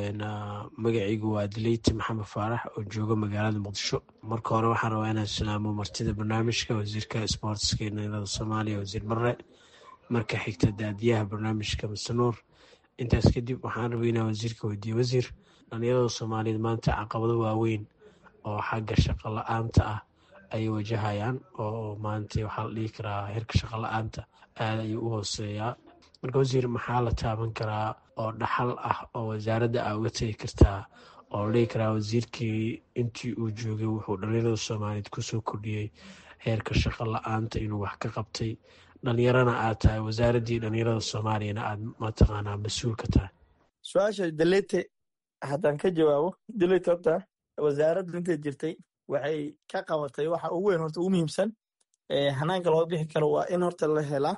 magacaygu waa dileyti maxamed faarax oo jooga magaalada muqdisho marka hore waxaan rabaa inaan salaamo martida barnaamijka wasiirka sboortska dhalinyarada soomaaliya wasiir barre marka xigta daadiyaha barnaamijka masanuur intaas kadib waxaan rabay inaan wasiirka weydiiye wasiir dhalinyarada soomaaliyeed maanta caqabado waaweyn oo xagga shaqo la-aanta ah ayay wajahayaan oo maanta waxaa la dhihi karaa heerka shaqo la-aanta aada ayuu u hooseeyaa marka wasiir maxaa la taaban karaa oo dhaxal ah oo wasaaradda aa uga tegi kartaa oo la dhihi karaa wasiirkii intii uu joogay wuxuu dhalinyarada soomaaliyeed kusoo kordhiyey heerka shaqo la-aanta inuu wax ka qabtay dhalinyarana aad tahay wasaaraddii dhalinyarada soomaaliyana aad mataqaanaa mas-uul ka tahay su-aasha dalete haddaan ka jawaabo dalete horta wasaaraddu intay jirtay waxay ka qabatay waxa ugu weyn horta ugu muhiimsan hanaanka looga bixi karo waa in horta la helaa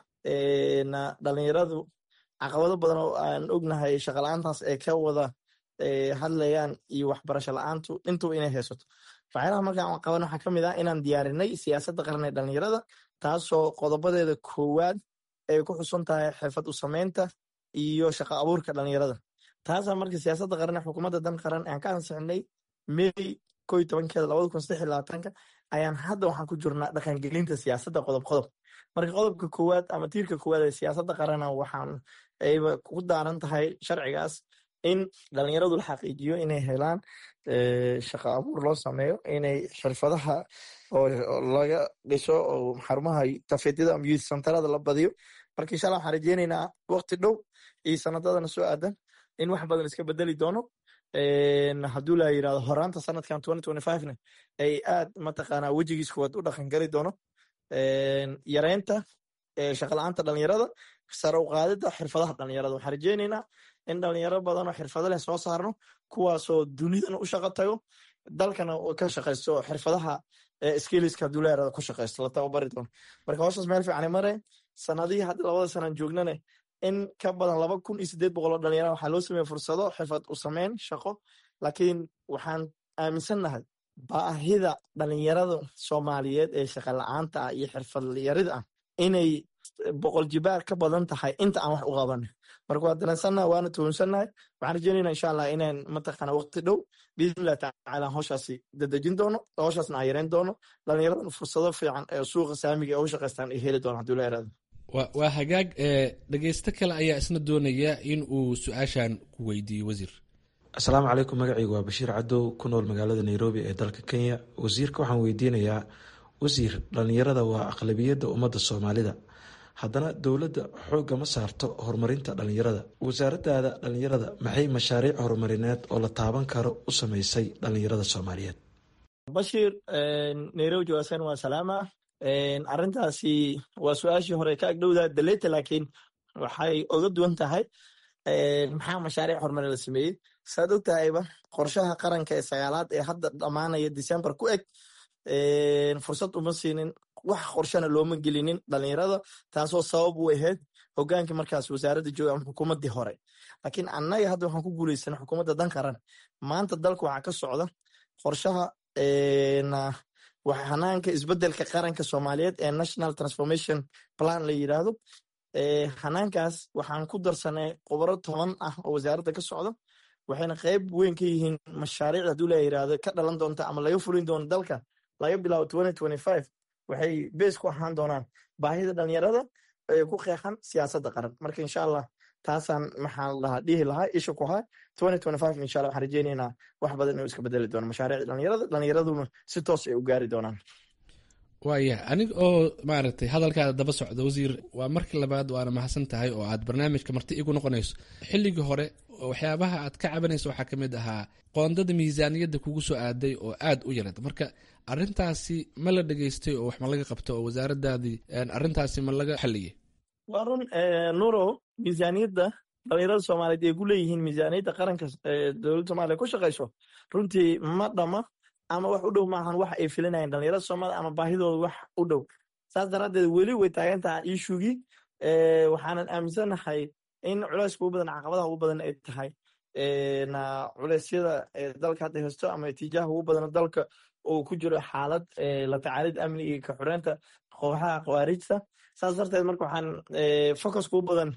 dhalinyaradu caqabado badan oo aan ognahay shaqala-aantaas ay ka wada hadlayaan iyo waxbarasho la-aantu intuba inay haysato waxyaalaha markaan qaban waxaa ka mid ah inaan diyaarinay siyaasadda qaran ee dhalinyarada taasoo qodobadeeda koowaad ay ku xusan tahay xirfad u samaynta iyo shaqo abuurka dhalinyarada taasaa marka siyaasadda qaran ee xukuumadda dan qaran aan ka ansixinay may ko iyo tobankeeda labada kun saddex iyo labaatanka ayaan hadda waxaan ku jirnaa dhaqangelinta siyaasadda qodob qodob marka qodobka koowaad ama tiirka koowaad ee siyaasadda qarana waxaan ayba ku daaran tahay sharcigaas in dhalinyaradu la xaqiijiyo inay helaan shaqo abuur loo sameeyo inay xirfadaha oo laga dhiso oo xarumaha tafeedyada ama youth centerada la badiyo marka insha allah waxaan rajeynaynaa waqti dhow iyo sanadadana soo aadan in wax badan iska bedeli doono hadduu la yirahdo horaanta sanadkan ne ay aad mataqaanaa wejigiis kuwaad u dhaqan geli doono yareynta shaqala-aanta dhalinyarada sare u qaadida xirfadaha dhalinyarada waxaan rajeynaynaa in dhalinyaro badanoo xirfado leh soo saarno kuwaasoo dunidana u shaqo tago dalkana ka shaqaysto xirfadaha skiliska hadduu la yirahdo ku shaqaysto la tababari doono marka howshaas meel fiican mare sanadihii hadda labada sanaan joognane in ka badan laba kun iyo sideed boqol oo dhalinyara waxaa loo sameeya fursado xirfad u sameyn shaqo laakiin waxaan aaminsannahay baahida dhalinyarada soomaaliyeed ee shaqa la-aanta ah iyo xirfadlayarida ah inay boqol jibaar ka badan tahay inta aan wax u qabanin marka waa danaysannaha waana tuhunsannahay waxaan rajeynayna insha allah inaan mataqaana waqti dhow biidnillahi tacaala howshaasi dadejin doono howshaasna aan yareyn doono dhalinyaradan fursado fiican ee suuqa saamiga ee u shaqaystaan ay heli doona haduu la yaraado waa hagaag dhegeysto kale ayaa isna doonaya in uu su-aashan ku weydiiyo wasiir asalaamu calaykum magacaygu waa bashiir cadow ku nool magaalada nairobi ee dalka kenya wasiirka waxaan weydiinayaa wasiir dhalinyarada waa aqlabiyadda ummadda soomaalida haddana dowladda xoogga ma saarto horumarinta dhalinyarada wasaaradaada dhalinyarada maxay mashaariic horumarineed oo la taaban karo u sameysay dhalinyarada soomaaliyeed bashiir nairobi jawaasan waa salaama arrintaasi waa su-aashii hore ka agdhowdaa daleyta laakiin waxay oga duwan tahay maxaa mashaariic horumari la sameeyey saad og tahayba qorshaha qaranka ee sagaalaad ee hadda dhammaanaya december ku eg fursad uma siinin wax qorshana looma gelinin dhalinyarada taasoo sabab u ahayd hogaankii markaas wasaaradda jooga ama xukuumaddii hore laakiin annaga hadda waxaan ku guuleysana xukuumadda dan qaran maanta dalka waxaa ka socda qorshaha hanaanka isbedelka qaranka soomaaliyeed ee national transformation plan la yiraahdo hanaankaas waxaan ku darsanay khubaro toban ah oo wasaaradda ka socda waxayna qayb weyn ka yihiin mashaariicda haduu la yirahdo ka dhalan doonta ama laga fulin doono dalka laga bilaabo waxay bees ku ahaan doonaan baahida dhalinyarada ee ku qeexan siyaasadda qaran marka insha allah taasaan maxaa lahaa dhihi lahaa isha ku haa insha allah waxaan rajeynaynaa wax badan inuu iska bedeli doono mashaariicda dhalinyarada dhalinyaraduna si toos ay u gaari doonaan waaya anig oo maaragtay hadalkaada daba socda wasiir waa markii labaad waana mahadsan tahay oo aad barnaamijka marti igu noqonayso xilligii hore waxyaabaha aad ka cabanayso waxaa kamid ahaa qoondada miisaaniyadda kugu soo aaday oo aad u yarad marka arintaasi ma la dhegeystay oo wax ma laga qabto oo wasaaradaadii arintaasi ma laga xaliyey waa run nuro miisaaniyadda dhalinyarada soomaaliyeed ay ku leeyihiin miisaaniyadda qaranka dowladda somaaliya ku shaqayso runtii ma dhama ama wax u dhow maahan wax ay filinayeen dhalinyarada soomaliya ama baahidooda wax u dhow saas daraaddeed weli way taagan tahay iishugii waxaanan aaminsanahay in culeyska ugu badan caqabadaha ugu badan ay tahay culeysyada dalka hadda haysto ama itiijaaha ugu badan dalka uu ku jiro xaalad la tacaalid amni iyo ka xureynta kooxaha khawaarijta saas darteed marka waxaan focuska ugu badan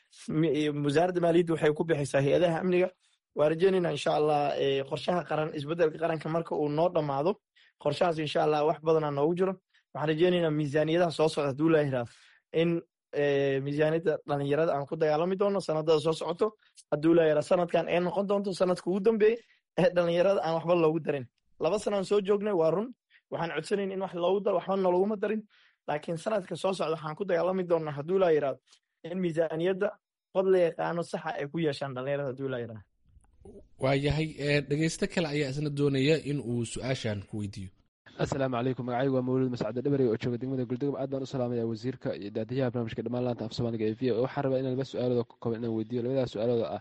wasaaradda maaliyadda waxay ku bixaysaa hay-adaha amniga waa rajeynayna insha allah qorshaha qaran isbedelka qaranka marka uu noo dhammaado qorshahaas insha allah wax badanaa noogu jiro waxaan rajeynaynaa miisaaniyadaha soo socda haduu la yiraahdo in miisaaniyadda dhalinyarada aan ku dagaalami doono sanadada soo socoto haduu la yiraahdo sanadkan ay noqon doonto sanadka ugu dambeeyey ee dhalinyarada aan waxba loogu darin laba sanaan soo joognay waa run waxaan codsanayn in wax loogu daro waxba noologuma darin laakiin sanadka soo socda waxaan ku dagaalami doonaa haduu la yiraahdo in miisaaniyadda qod la yaqaano saxa ay ku yeeshaan dhalinyarada haduu la yiraahdo waayahay dhegeysto kale ayaa isna doonaya in uu su-aashan ku weydiiyo asalaamu calaykum magacaygu waa mawlid mascade dhabarey oo jooga degmada guldegom aad baan u salaamaya wasiirka iyo daadiyaha barnamijka dhammaan laanta af soomaaliga ee v o waxaan rabaa inaan laba su-aalood ka kooban inaan weydiiyo labadaas su-aalood ah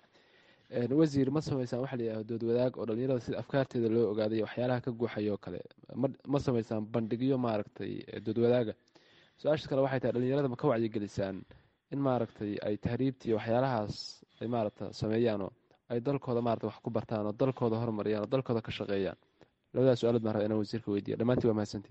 wasiir ma sameysaan waxa la yidhahdo dood wadaag oo dhalinyarada sida afkaarteeda loo ogaaday waxyaalaha ka guuxaya oo kale ma sameysaan bandhigyo maaragtay dood wadaaga su-aasha kale waxay tahay dhalinyarada ma ka wacyigelisaan in maaragtay ay tahriibtii waxyaalahaas ay maaragta sameeyaanoo ay dalkooda maarata wax ku bartaan oo dalkooda horumariyaan oo dalkooda ka shaqeeyaan labadaas su-aalood baan rabaa inaan wasiirka weydiiya dhammaantii waa mahadsantii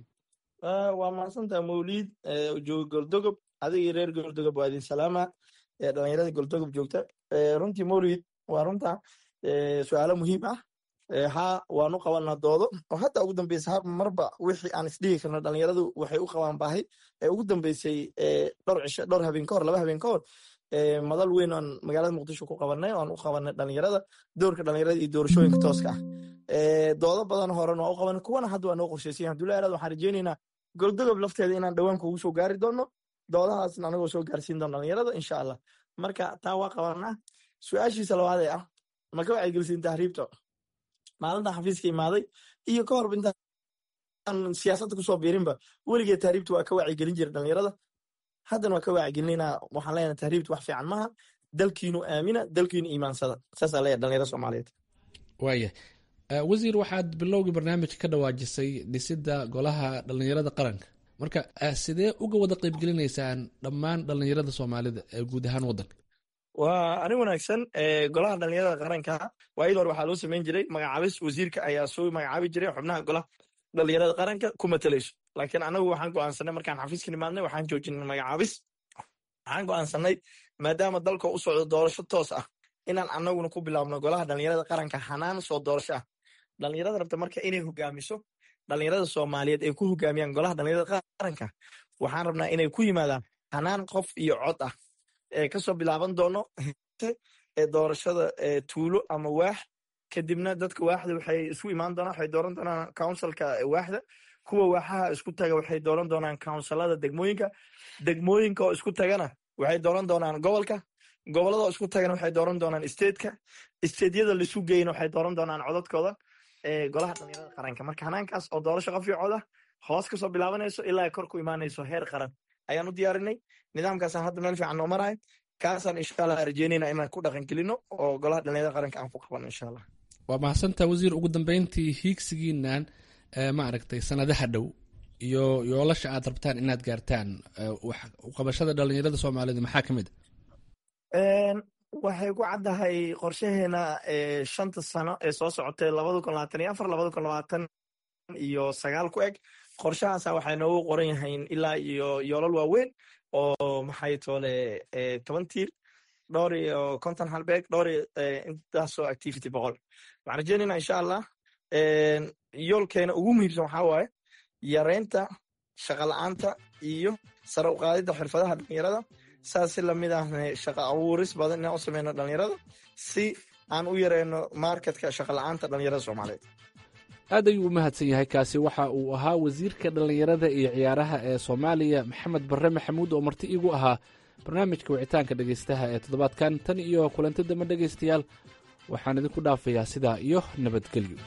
waa mahadsantaha mawliid jooga goldogob adigii reer goldogob waa idin salaama dhalinyarada goldogob joogta runtii mawliid waa runta su-aalo muhiim ah ha waanu qabanaa doodo oo hadda ugu dambeysa marba wixii aan isdhihi karno dhalinyaradu waxay u qabaan baahi ee ugu dambeysay dhowr cisho dhowr habeen kahor laba habeen kahor madal weyn aan magaalada muqdisho ku qabanay oan u qabanay dhalinyarada doorka dhalinyarada iyo doorashooyinka tooska ah doodo badan horen waa u qabanay kuwana hadda waa noo qorsheysayan haduu la yaraado waxaan rajeynaynaa goldogob lafteeda inaan dhowaan kugu soo gaari doono doodahaasna anagoo soo gaarsiin doono dhalinyarada insha allah marka taa waa qabanaa su-aashiisa labaad ee ah ma ka wacyigelisiin tahriibta maalinta xafiiska imaaday iyo ka horba intaan siyaasadda kusoo biirinba weligeed tahriibta waa ka wacyigelin jira dhalinyarada haddana waa ka wacyigelinaa waxaan leenahay tahriibta wax fiican maaha dalkiinu aamina dalkiinu iimaansada saasaa leeyahay dhalinyarada soomaaliyeed waaya wasiir waxaad bilowgii barnaamijka ka dhawaajisay dhisidda golaha dhalinyarada qaranka marka sidee uga wada qeybgelinaysaan dhammaan dhalinyarada soomaalida ee guud ahaan waddanka waa arrin wanaagsan golaha dhalinyarada qaranka waayadii hore waxaa loo samayn jiray magacaabis wasiirka ayaa soo magacaabi jiray xubnaha golaha dhalinyarada qaranka ku matalayso laakiin anagu waxaan go'aansanay markaan xafiiska nimaadnay waxaan joojinay magacaabis waxaan go'aansanay maadaama dalka u socdo doorasho toos ah inaan anaguna ku bilaabno golaha dhalinyarada qaranka hanaan soo doorasho ah dhalinyarada rabta marka inay hogaamiso dhalinyarada soomaaliyeed ay ku hogaamiyaan golaha dhalinyarada qaranka waxaan rabnaa inay ku yimaadaan hanaan qof iyo cod ah ee kasoo bilaaban doono ee doorashada tuulo ama waax kadibna dadka waaxda waxay isu imaan doonaan waxay dooran doonaan counsilka waaxda kuwa waaxaha isku taga waxay dooran doonaan counsilada degmooyinka degmooyinka oo isku tagana waxay dooran doonaan gobolka gobolada oo isku tagana waxay dooran doonaan stateka stateyada laisu geyna waxay dooran doonaan codadkooda golaha dhalinyarada qaranka marka hanaankaas oo doorasho qof iyo coda hoos kasoo bilaabanayso ilaa kor ku imaanayso heer qaran ayaan u diyaarinay nidaamkaasaan hadda meel fiican noo marahay kaasaan insha allah rajeynayna inaan ku dhaqan gelino oo golaha dhalinyarada qaranka aan ku qabano insha allah waa mahadsantaa wasiir ugu dambeyntii hiigsigiinan maaragtay sanadaha dhow iyo yoolasha aad rabtaan inaad gaartaan qabashada dhalinyarada soomaalida maxaa ka mid waxay ku caddahay qorshaheena shanta sano ee soo socotay labada kun labaatan iyo afar labada kun labaatan iyo sagaal ku eg qorshahaasa waxay noogu qoran yahayn ilaa iyo yoolal waaweyn oo maxay toole toban tiir dhowr iyo konton halbeeg dhowr iyo intaasoo activity boqol waxaan rajeynayna insha allah yoolkeena ugu muhiimsan waxaa waaye yareynta shaqala-aanta iyo sare u qaadidda xirfadaha dhalinyarada saas si lamid ahna shaqa abuuris badan inaan u sameyno dhalinyarada si aan u yareyno marketka shaqala-aanta dhalinyarada soomaaliyeed aad ayuu u mahadsan yahay kaasi waxa uu ahaa wasiirka dhallinyarada iyo ciyaaraha ee soomaaliya maxamed barre maxamuud oo marti iigu ahaa barnaamijka wicitaanka dhegaystaha ee toddobaadkan tan iyo kulanti dambe dhegaystayaal waxaan idinku dhaafayaa sidaa iyo nabadgelyo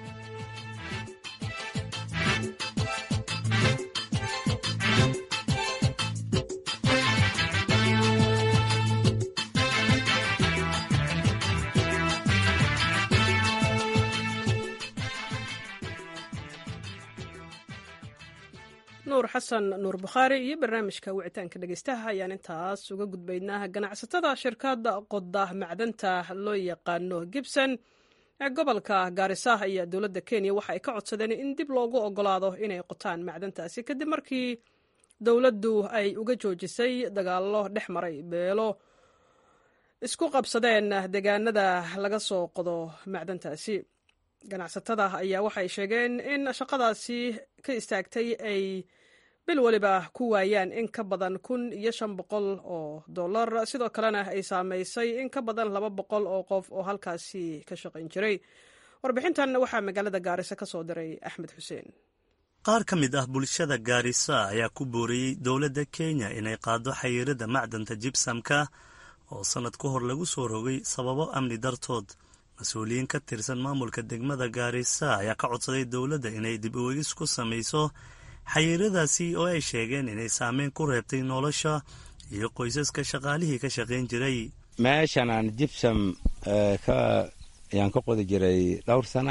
nuur xasan nuur bukhaari iyo barnaamijka wicitaanka dhegeystaha ayaan intaas uga gudbaynaa ganacsatada shirkadda qoda macdanta loo yaqaano gibson ee gobolka gaarisa ayaa dowladda kenya waxa ay ka codsadeen in dib loogu ogolaado inay qotaan macdantaasi kadib markii dowladdu ay uga joojisay dagaallo dhex maray beelo isku qabsadeen deegaanada laga soo qodo macdantaasi ganacsatada ayaa waxay sheegeen in shaqadaasi ka istaagtay ay bil weliba ku waayaan in ka badan kun iyo shan boqol oo dollar sidoo kalena ay saameysay in ka badan laba boqol oo qof oo halkaasi ka shaqayn jiray warbixintan waxaa magaalada gaarisa ka soo diray axmed xuseen qaar ka mid ah bulshada gaarisa ayaa ku booriyey dowladda kenya inay qaado xayiirada macdanta jibsamka oo sannad ka hor lagu soo rogay sababo amni dartood mas-uuliyiin ka tirsan maamulka degmada gaarisa ayaa ka codsaday dowladda inay dib uwegis ku samayso xayiiradaasi oo ay sheegeen inay saameyn ku reebtay nolosha iyo qoysaska shaqaalihii ka shaqayn jiray meeshan aan jibsam ayaan ka qodi jiray dhowr sana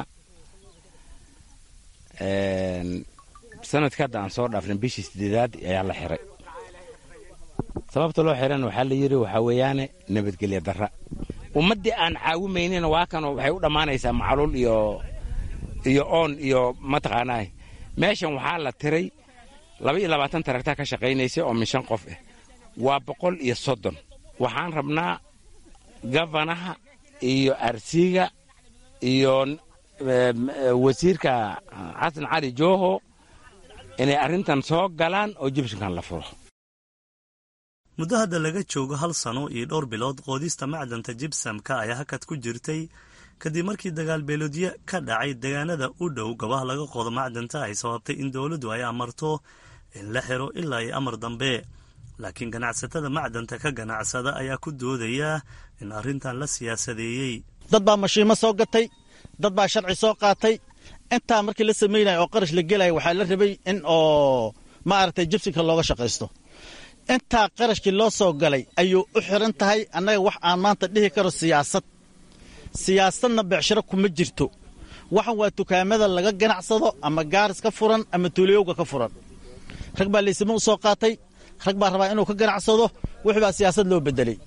sanadka hadda aan soo dhaafnay bishii sideedaad ayaa la xiray sababta loo xirana waxaa la yidhi waxaa weeyaane nabadgelya darra ummaddii aan caawimaynina waa kan waxay u dhammaanaysaa macluul iyo iyo oon iyo mataqaanaa meeshan waxaa la tiray laba iyo labaatan taragta ka shaqaynaysa oo min shan qof ah waa boqol iyo soddon waxaan rabnaa gafanaha iyo arsiga iyo wasiirka xasan cali jooho inay arrintan soo galaan oo jibshinkan la furo muddo hadda laga joogo hal sano iyo dhowr bilood qoodista macdanta jibsamka ayaa hakad ku jirtay kadib markii dagaal beeloodyo ka dhacay deegaanada u dhow gabaha laga qodo macdanta ay sababtay in dowladdu ay amarto in la xiro ilaa iyo amar dambe laakiin ganacsatada macdanta ka ganacsada ayaa ku doodaya in arrintan la siyaasadeeyey dad baa mashiimo soo gatay dad baa sharci soo qaatay intaa markii la samaynaya oo qarash la gelaya waxaa la rabay in oo maaragtay jibsinka looga shaqaysto intaa qarashkii loo soo galay ayuu u xiran tahay annaga wax aan maanta dhihi karo siyaasad siyaasadna becshiro kuma jirto waxan waa dukaamada laga ganacsado ama gaaris ka furan ama tuuliyowga ka furan rag baa laysimo u soo qaatay rag baa rabaa inuu ka ganacsado wix baa siyaasad loo bedelay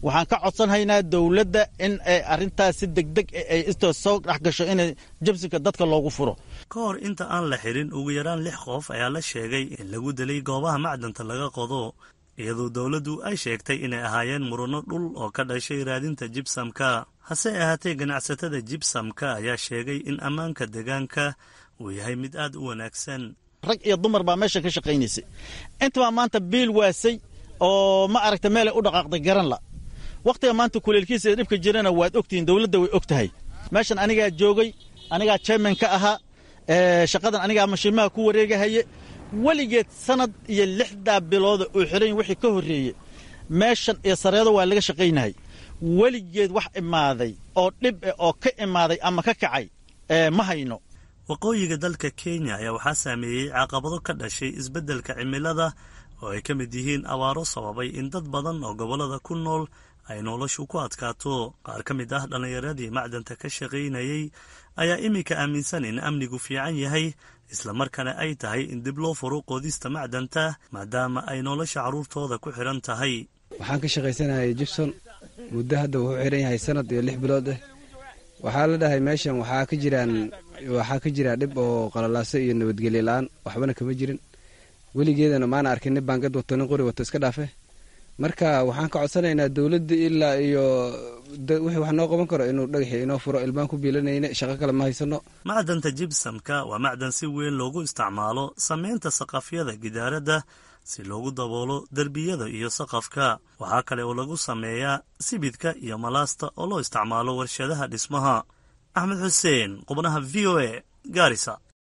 waxaan ka codsanhaynaa dowladda in ay arrintaas si degdeg ay istoo soo dhex gasho in jabsiga dadka loogu furo ka hor inta aan la xirin ugu yaraan lix qof ayaa la sheegay in lagu dilay goobaha macdanta laga qodo iyadoo dowladdu ay sheegtay inay ahaayeen muranno dhul oo ka dhashay raadinta jibsamka hase ahaatee ganacsatada jibsamka ayaa sheegay in ammaanka deegaanka uu yahay mid aad u wanaagsan rag iyo dumar baa meesha ka shaqaynaysay intabaa maanta biil waasay oo ma aragta meelay u dhaqaaqday garan la wakhtiga maanta kuleelkiisa ee dhibka jirana waad ogtihiin dowladda way og tahay meeshan anigaa joogay anigaa chairman ka ahaa shaqadan anigaa mashiimaha ku wareegahaye weligeed sanad iyo lixdaa bilooda uu xiran wixii ka horreeyey meeshan iyo sareedo waa laga shaqaynahay weligeed wax imaaday oo dhib eh oo ka imaaday ama ka kacay ma hayno waqooyiga dalka kenya ayaa waxaa saameeyey caqabado ka dhashay isbeddelka cimilada oo ay ka mid yihiin abaaro sababay in dad badan oo gobollada ku nool ay noloshu ku adkaato qaar ka mid ah dhallinyaradii macdanta ka shaqaynayey ayaa iminka aaminsan in amnigu fiican yahay islamarkaana ay tahay in dib loo furo qoodista macdanta maadaama ay nolosha carruurtooda ku xidhan tahay waxaan ka shaqaysanayay jibson muddo hadda wuxuu xiran yahay sanad iyo lix bilood ah waxaa la dhahay meeshan waxaa ka jiraan waxaa ka jira dhib oo qalalaaso iyo nabadgelyo la-aan waxbana kama jirin weligeedana maana arkin nin baangad wato nin qori wato iska dhaafe marka waxaan ka codsanaynaa dowladda ilaa iyo wixii wax noo qaban karo inuu dhagaxi inoo furo ilmaan ku biilanayna shaqo kale ma haysano macdanta jibsamka waa macdan si weyn loogu isticmaalo samaynta saqafyada gidaaradda si loogu daboolo derbiyada iyo saqafka waxaa kale oo lagu sameeyaa sibidka iyo malaasta oo loo isticmaalo warshadaha dhismaha axmed xuseen qubnaha v o a gaarisa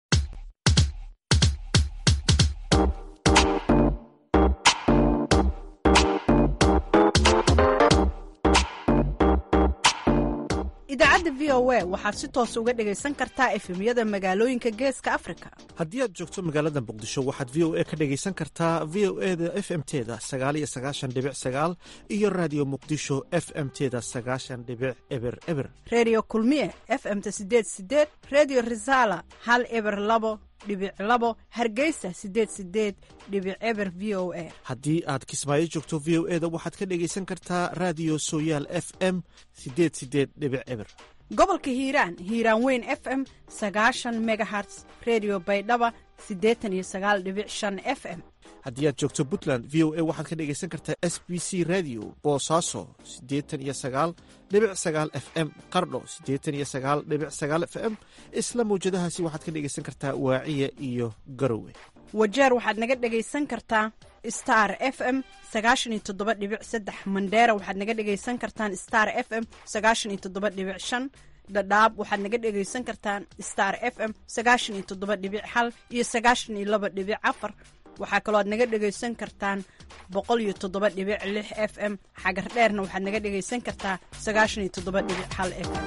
idaacadda v o a waxaad si toos uga dhegaysan kartaa efemyada magaalooyinka geeska afrika haddii aad joogto magaalada muqdisho waxaad v o a ka dhegaysan kartaa v o e da f m teda sagaal iyo sagaashan dhibic sagaal iyo raadiyo muqdisho f m teda sagaashan dhibic eber eber redio kulmiye f m-ta sideed sideed redio resala hal eber labo dhibic labo hargeysa sideed sideed dhibic eber v o a haddii aad kismaayo joogto v o e da waxaad ka dhegaysan kartaa raadiyo sooyaal f m sideed sideed dhibic eber gobolka hiiraan hiiraan weyn f m sagaashan megaherts redio baydhaba siddeetan iyo sagaal dhibic shan f m haddii aad joogto puntland v o a waxaad ka dhegaysan kartaa s b c radio boosaaso siddeetan iyo sagaal dhibic sagaal f m qardho siddeetan iyo sagaal dhibic sagaal f m isla mawjadahaasi waxaad ka dhegaysan kartaa waaciya iyo garowe wajeer waxaad naga dhegaysan kartaa star f m sagaashan iyo toddoba dhibic saddex mandheera waxaad naga dhegaysan kartaan star f m sagaashan iyo toddoba dhibic shan dhadhaab waxaad naga dhegaysan kartaan star f m sagaashan iyo toddoba dhibic hal iyo sagaashan iyo laba dhibic afar waxaa kaloo aad naga dhegaysan kartaan boqol iyo toddoba dhibic lix f m xagar dheerna waxaad naga dhegaysan kartaa sagaashan iyo toddoba dhibic hal f m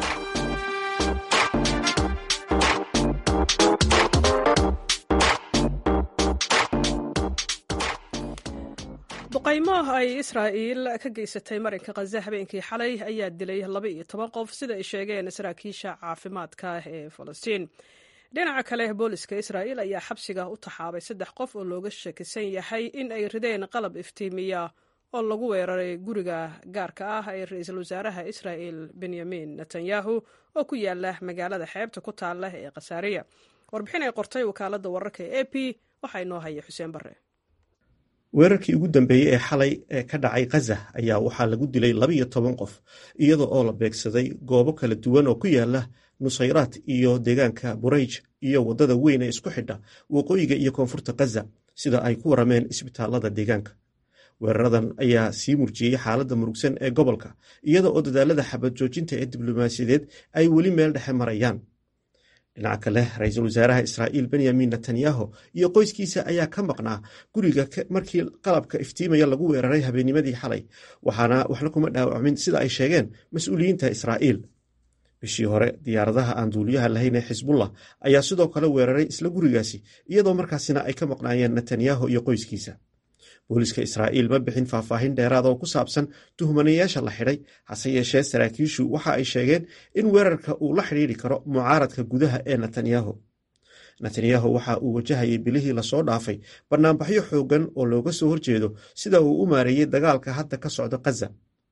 duqaymo ay israa'iil ka geysatay marinka khaza habeenkii xalay ayaa dilay laba iyo toban qof sida ay sheegeen saraakiisha caafimaadka ee falastiin dhinaca kale booliska israa'iil ayaa xabsiga u taxaabay saddex qof oo looga shakisan yahay in ay rideen qalab iftiimiya oo lagu weeraray guriga gaarka ah ee ra-iisul wasaaraha israa'il benyamin netanyahu oo ku yaala magaalada xeebta ku taalla ee khasaariya warbixin ay qortay wakaaladda wararka ee a p waxaa inoo haya xuseen barre weerarkii ugu dambeeyey ee xalay ee ka dhacay khaza ayaa waxaa lagu dilay labaiyo toban qof iyada oo la beegsaday goobo kala duwan oo ku yaala nusayraad iyo deegaanka burayj iyo waddada weyn ee isku xidha waqooyiga iyo koonfurta khaza sida ay ku warameen isbitaalada deegaanka weeraradan ayaa sii murjiyey xaaladda murugsan ee gobolka iyada oo dadaalada xabad joojinta ee diblomaasiyadeed ay weli meel dhexe marayaan dhinaca kale ra-iisul wasaaraha israa'iil benyamin netanyahu iyo qoyskiisa ayaa ka maqnaa guriga markii qalabka iftiimaya lagu weeraray habeennimadii xalay waxaana waxna kuma dhaawacmin sida ay sheegeen mas-uuliyiinta israa'iil bishii hore diyaaradaha aan duuliyaha lahayn ee xisbullah ayaa sidoo kale weeraray isla gurigaasi iyadoo markaasina ay ka maqnaayeen netanyahu iyo qoyskiisa booliska israa'iil ma bixin faahfaahin dheeraada oo ku saabsan tuhmanayaasha la xidhay hase yeeshee saraakiishu waxa ay sheegeen in weerarka uu la xidhiidri karo mucaaradka gudaha ee netanyahu netanyahu waxa uu wajahayay bilihii lasoo dhaafay bannaanbaxyo xooggan oo looga soo horjeedo sida uu u maareeyey dagaalka hadda ka socda khaza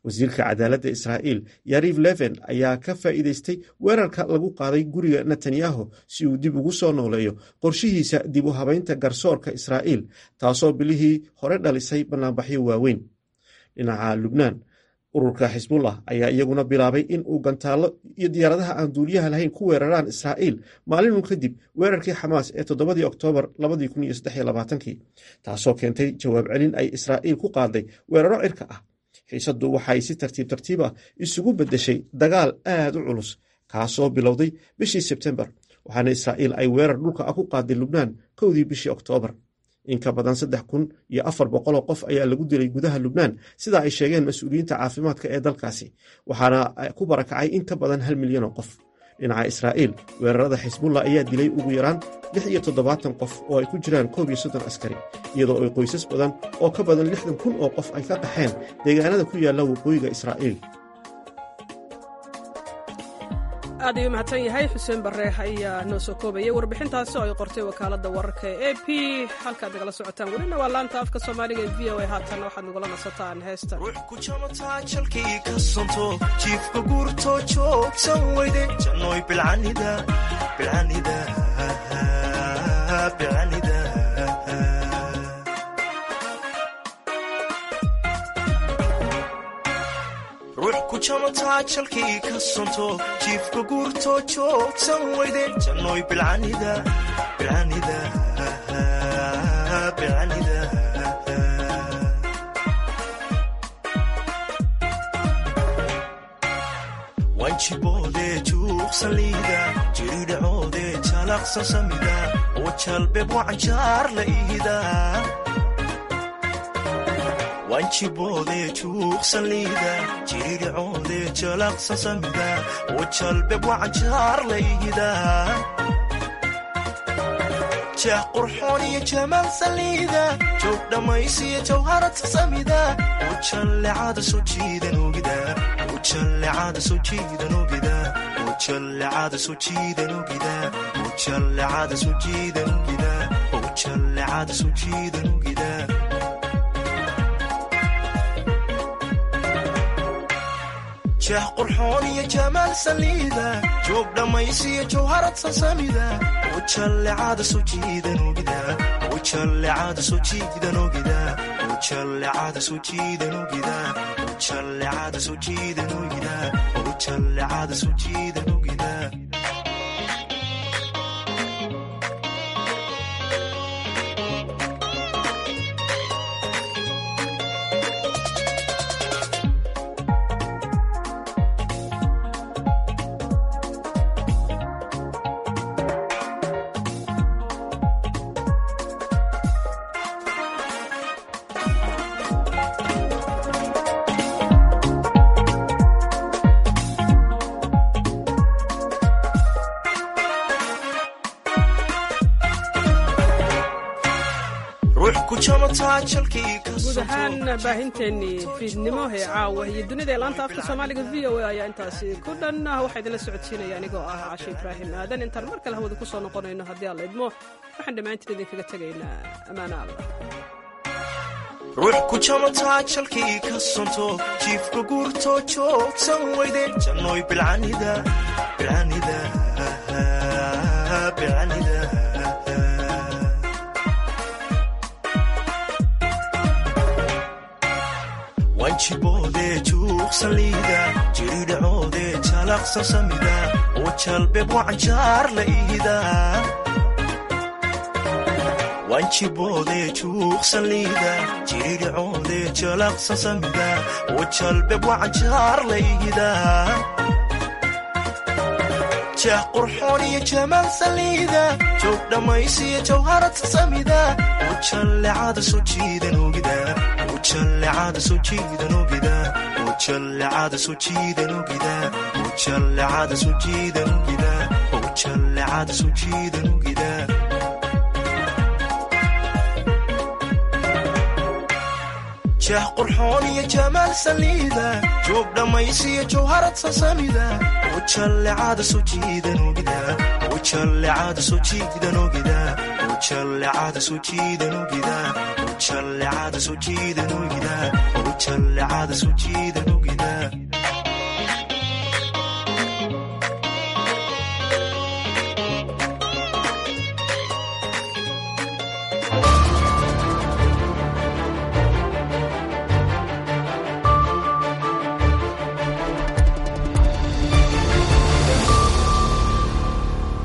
wasiirka cadaaladda israa'iil yariv leven ayaa ka faa'iidaystay weerarka lagu qaaday guriga netanyahu si uu dib ugu soo nooleeyo qorshihiisa dib u habaynta garsoorka israa'iil taasoo bilihii hore dhalisay bannaanbaxyo waaweyn dhinaca lubnaan ururka xisbullah ayaa iyaguna bilaabay in uu gantaallo iyo diyaaradaha aan duuliyaha lahayn ku weeraraan israa'iil maalinun kadib weerarkii xamaas ee toddobadii oktoobar taasoo keentay jawaab celin ay israa'iil ku qaaday weeraro cirka ah xiisaddu waxay si tartiib tartiib ah isugu beddeshay dagaal aad u culus kaasoo bilowday bishii sebtembar waxaana israa'iil ay weerar dhulka ah ku qaaday lubnaan kowdii bishii oktoobar in ka badan saddex kun iyo afar boqoloo qof ayaa lagu dilay gudaha lubnaan sida ay sheegeen mas-uuliyiinta caafimaadka ee dalkaasi waxaana ku barakacay in ka badan hal milyan oo qof dhinaca israa'iil weerarada xisbullah ayaa dilay ugu yaraan lix iyo toddobaatan qof oo ay ku jiraan koob iyo soddon askari iyadoo ay qoysas badan oo ka badan lixdan kun oo qof ay ka qaxeen deegaanada ku yaalla waqooyiga israa'iil aad ayuu mahadsan yahay xuseen barre ayaa noo soo koobayay warbixintaasi oo ay qortay wakaaladda wararka ee a p halkaad nagala socotaan welina waa laanta afka soomaaliga ee v o a haatanna waxaad nagula nasataan heestan ruux ku jamataa jalkii ka santo jiifka guurto joogsan weyde jannoy bilcanida bilcanida bilcanida ruux ku jamataa jalkii ka santo jiifka guurto joogsan weyde jannoy bilcanida bilcanida bilcanida wanjiboode juuqsaliida jiridhacoode jalaqsan samida oo jalbeb wacanjaar la ihida wanjiboode juuqsaliida jiridhacoode jalaqsan samida oo jalbeb wacanjaar la ihida jeex qurxoon iyo jamaal saliida joog dhammaysiyo jawharata samida oo jallecada soo jiidan ogida oo jallecada soo jiidan ogida oo jallecada soo jiidan ogida oo jallecada soo jiidan ogida oo jallecada soo jiidan ogida jeex qurxoon iyo jamaal saliida joog dhammaysiyo jawharad sasamida oo jallecada soo jiidan ogida oo jallecada soo jiidan ogida oo jallecada soo jiidan ogida oo jallecada soo jiidan ogida oo jallecada soo jiidan ogida guud ahaan baahinteennii fiidnimo ee caawa iyo dunida ee laanta afka soomaaliga v o a ayaa intaasi ku dhan waxaa idinla socodsiinaya anigoo ah cashe ibraahim aadan intaan mar kale hawada ku soo noqonayno haddii aan la idmo waxaan dhammaantiin idinkaga tegaynaa ammaano allah ruux ku jamataa jalkii ka santo jiifka guurto joogsan weyde jannoy bilcanida bilcanida bilcanida wanjiboode juuqsaliida jiridhacoode jalaqsan samida oo jalbeb wacanjaar la ihida wanjiboode juuqsaliida jiridhacoode jalaqsan samida oo jalbeb wacanjaar la ihida jeex qurxoon iyo jamaal saliida joog dhammaysiyo jawharata samida oo jallecada soo jiidan ogida oo jallecada soo jiidan ogida oo jallecada soo jiidan ogida oo jallecada soo jiidan ogida oo jallecada soo jiidan ogida jeex qurxoon iyo jamaal saliida joog dhammaysiyo jawharad sasamida oo jallecada soo jiidan ogida oo jallecada soo jiidan ogida oo jallecada soo jiidan ogida oo jallecada soo jiidan ogida oo jallecada soo jiidan ogida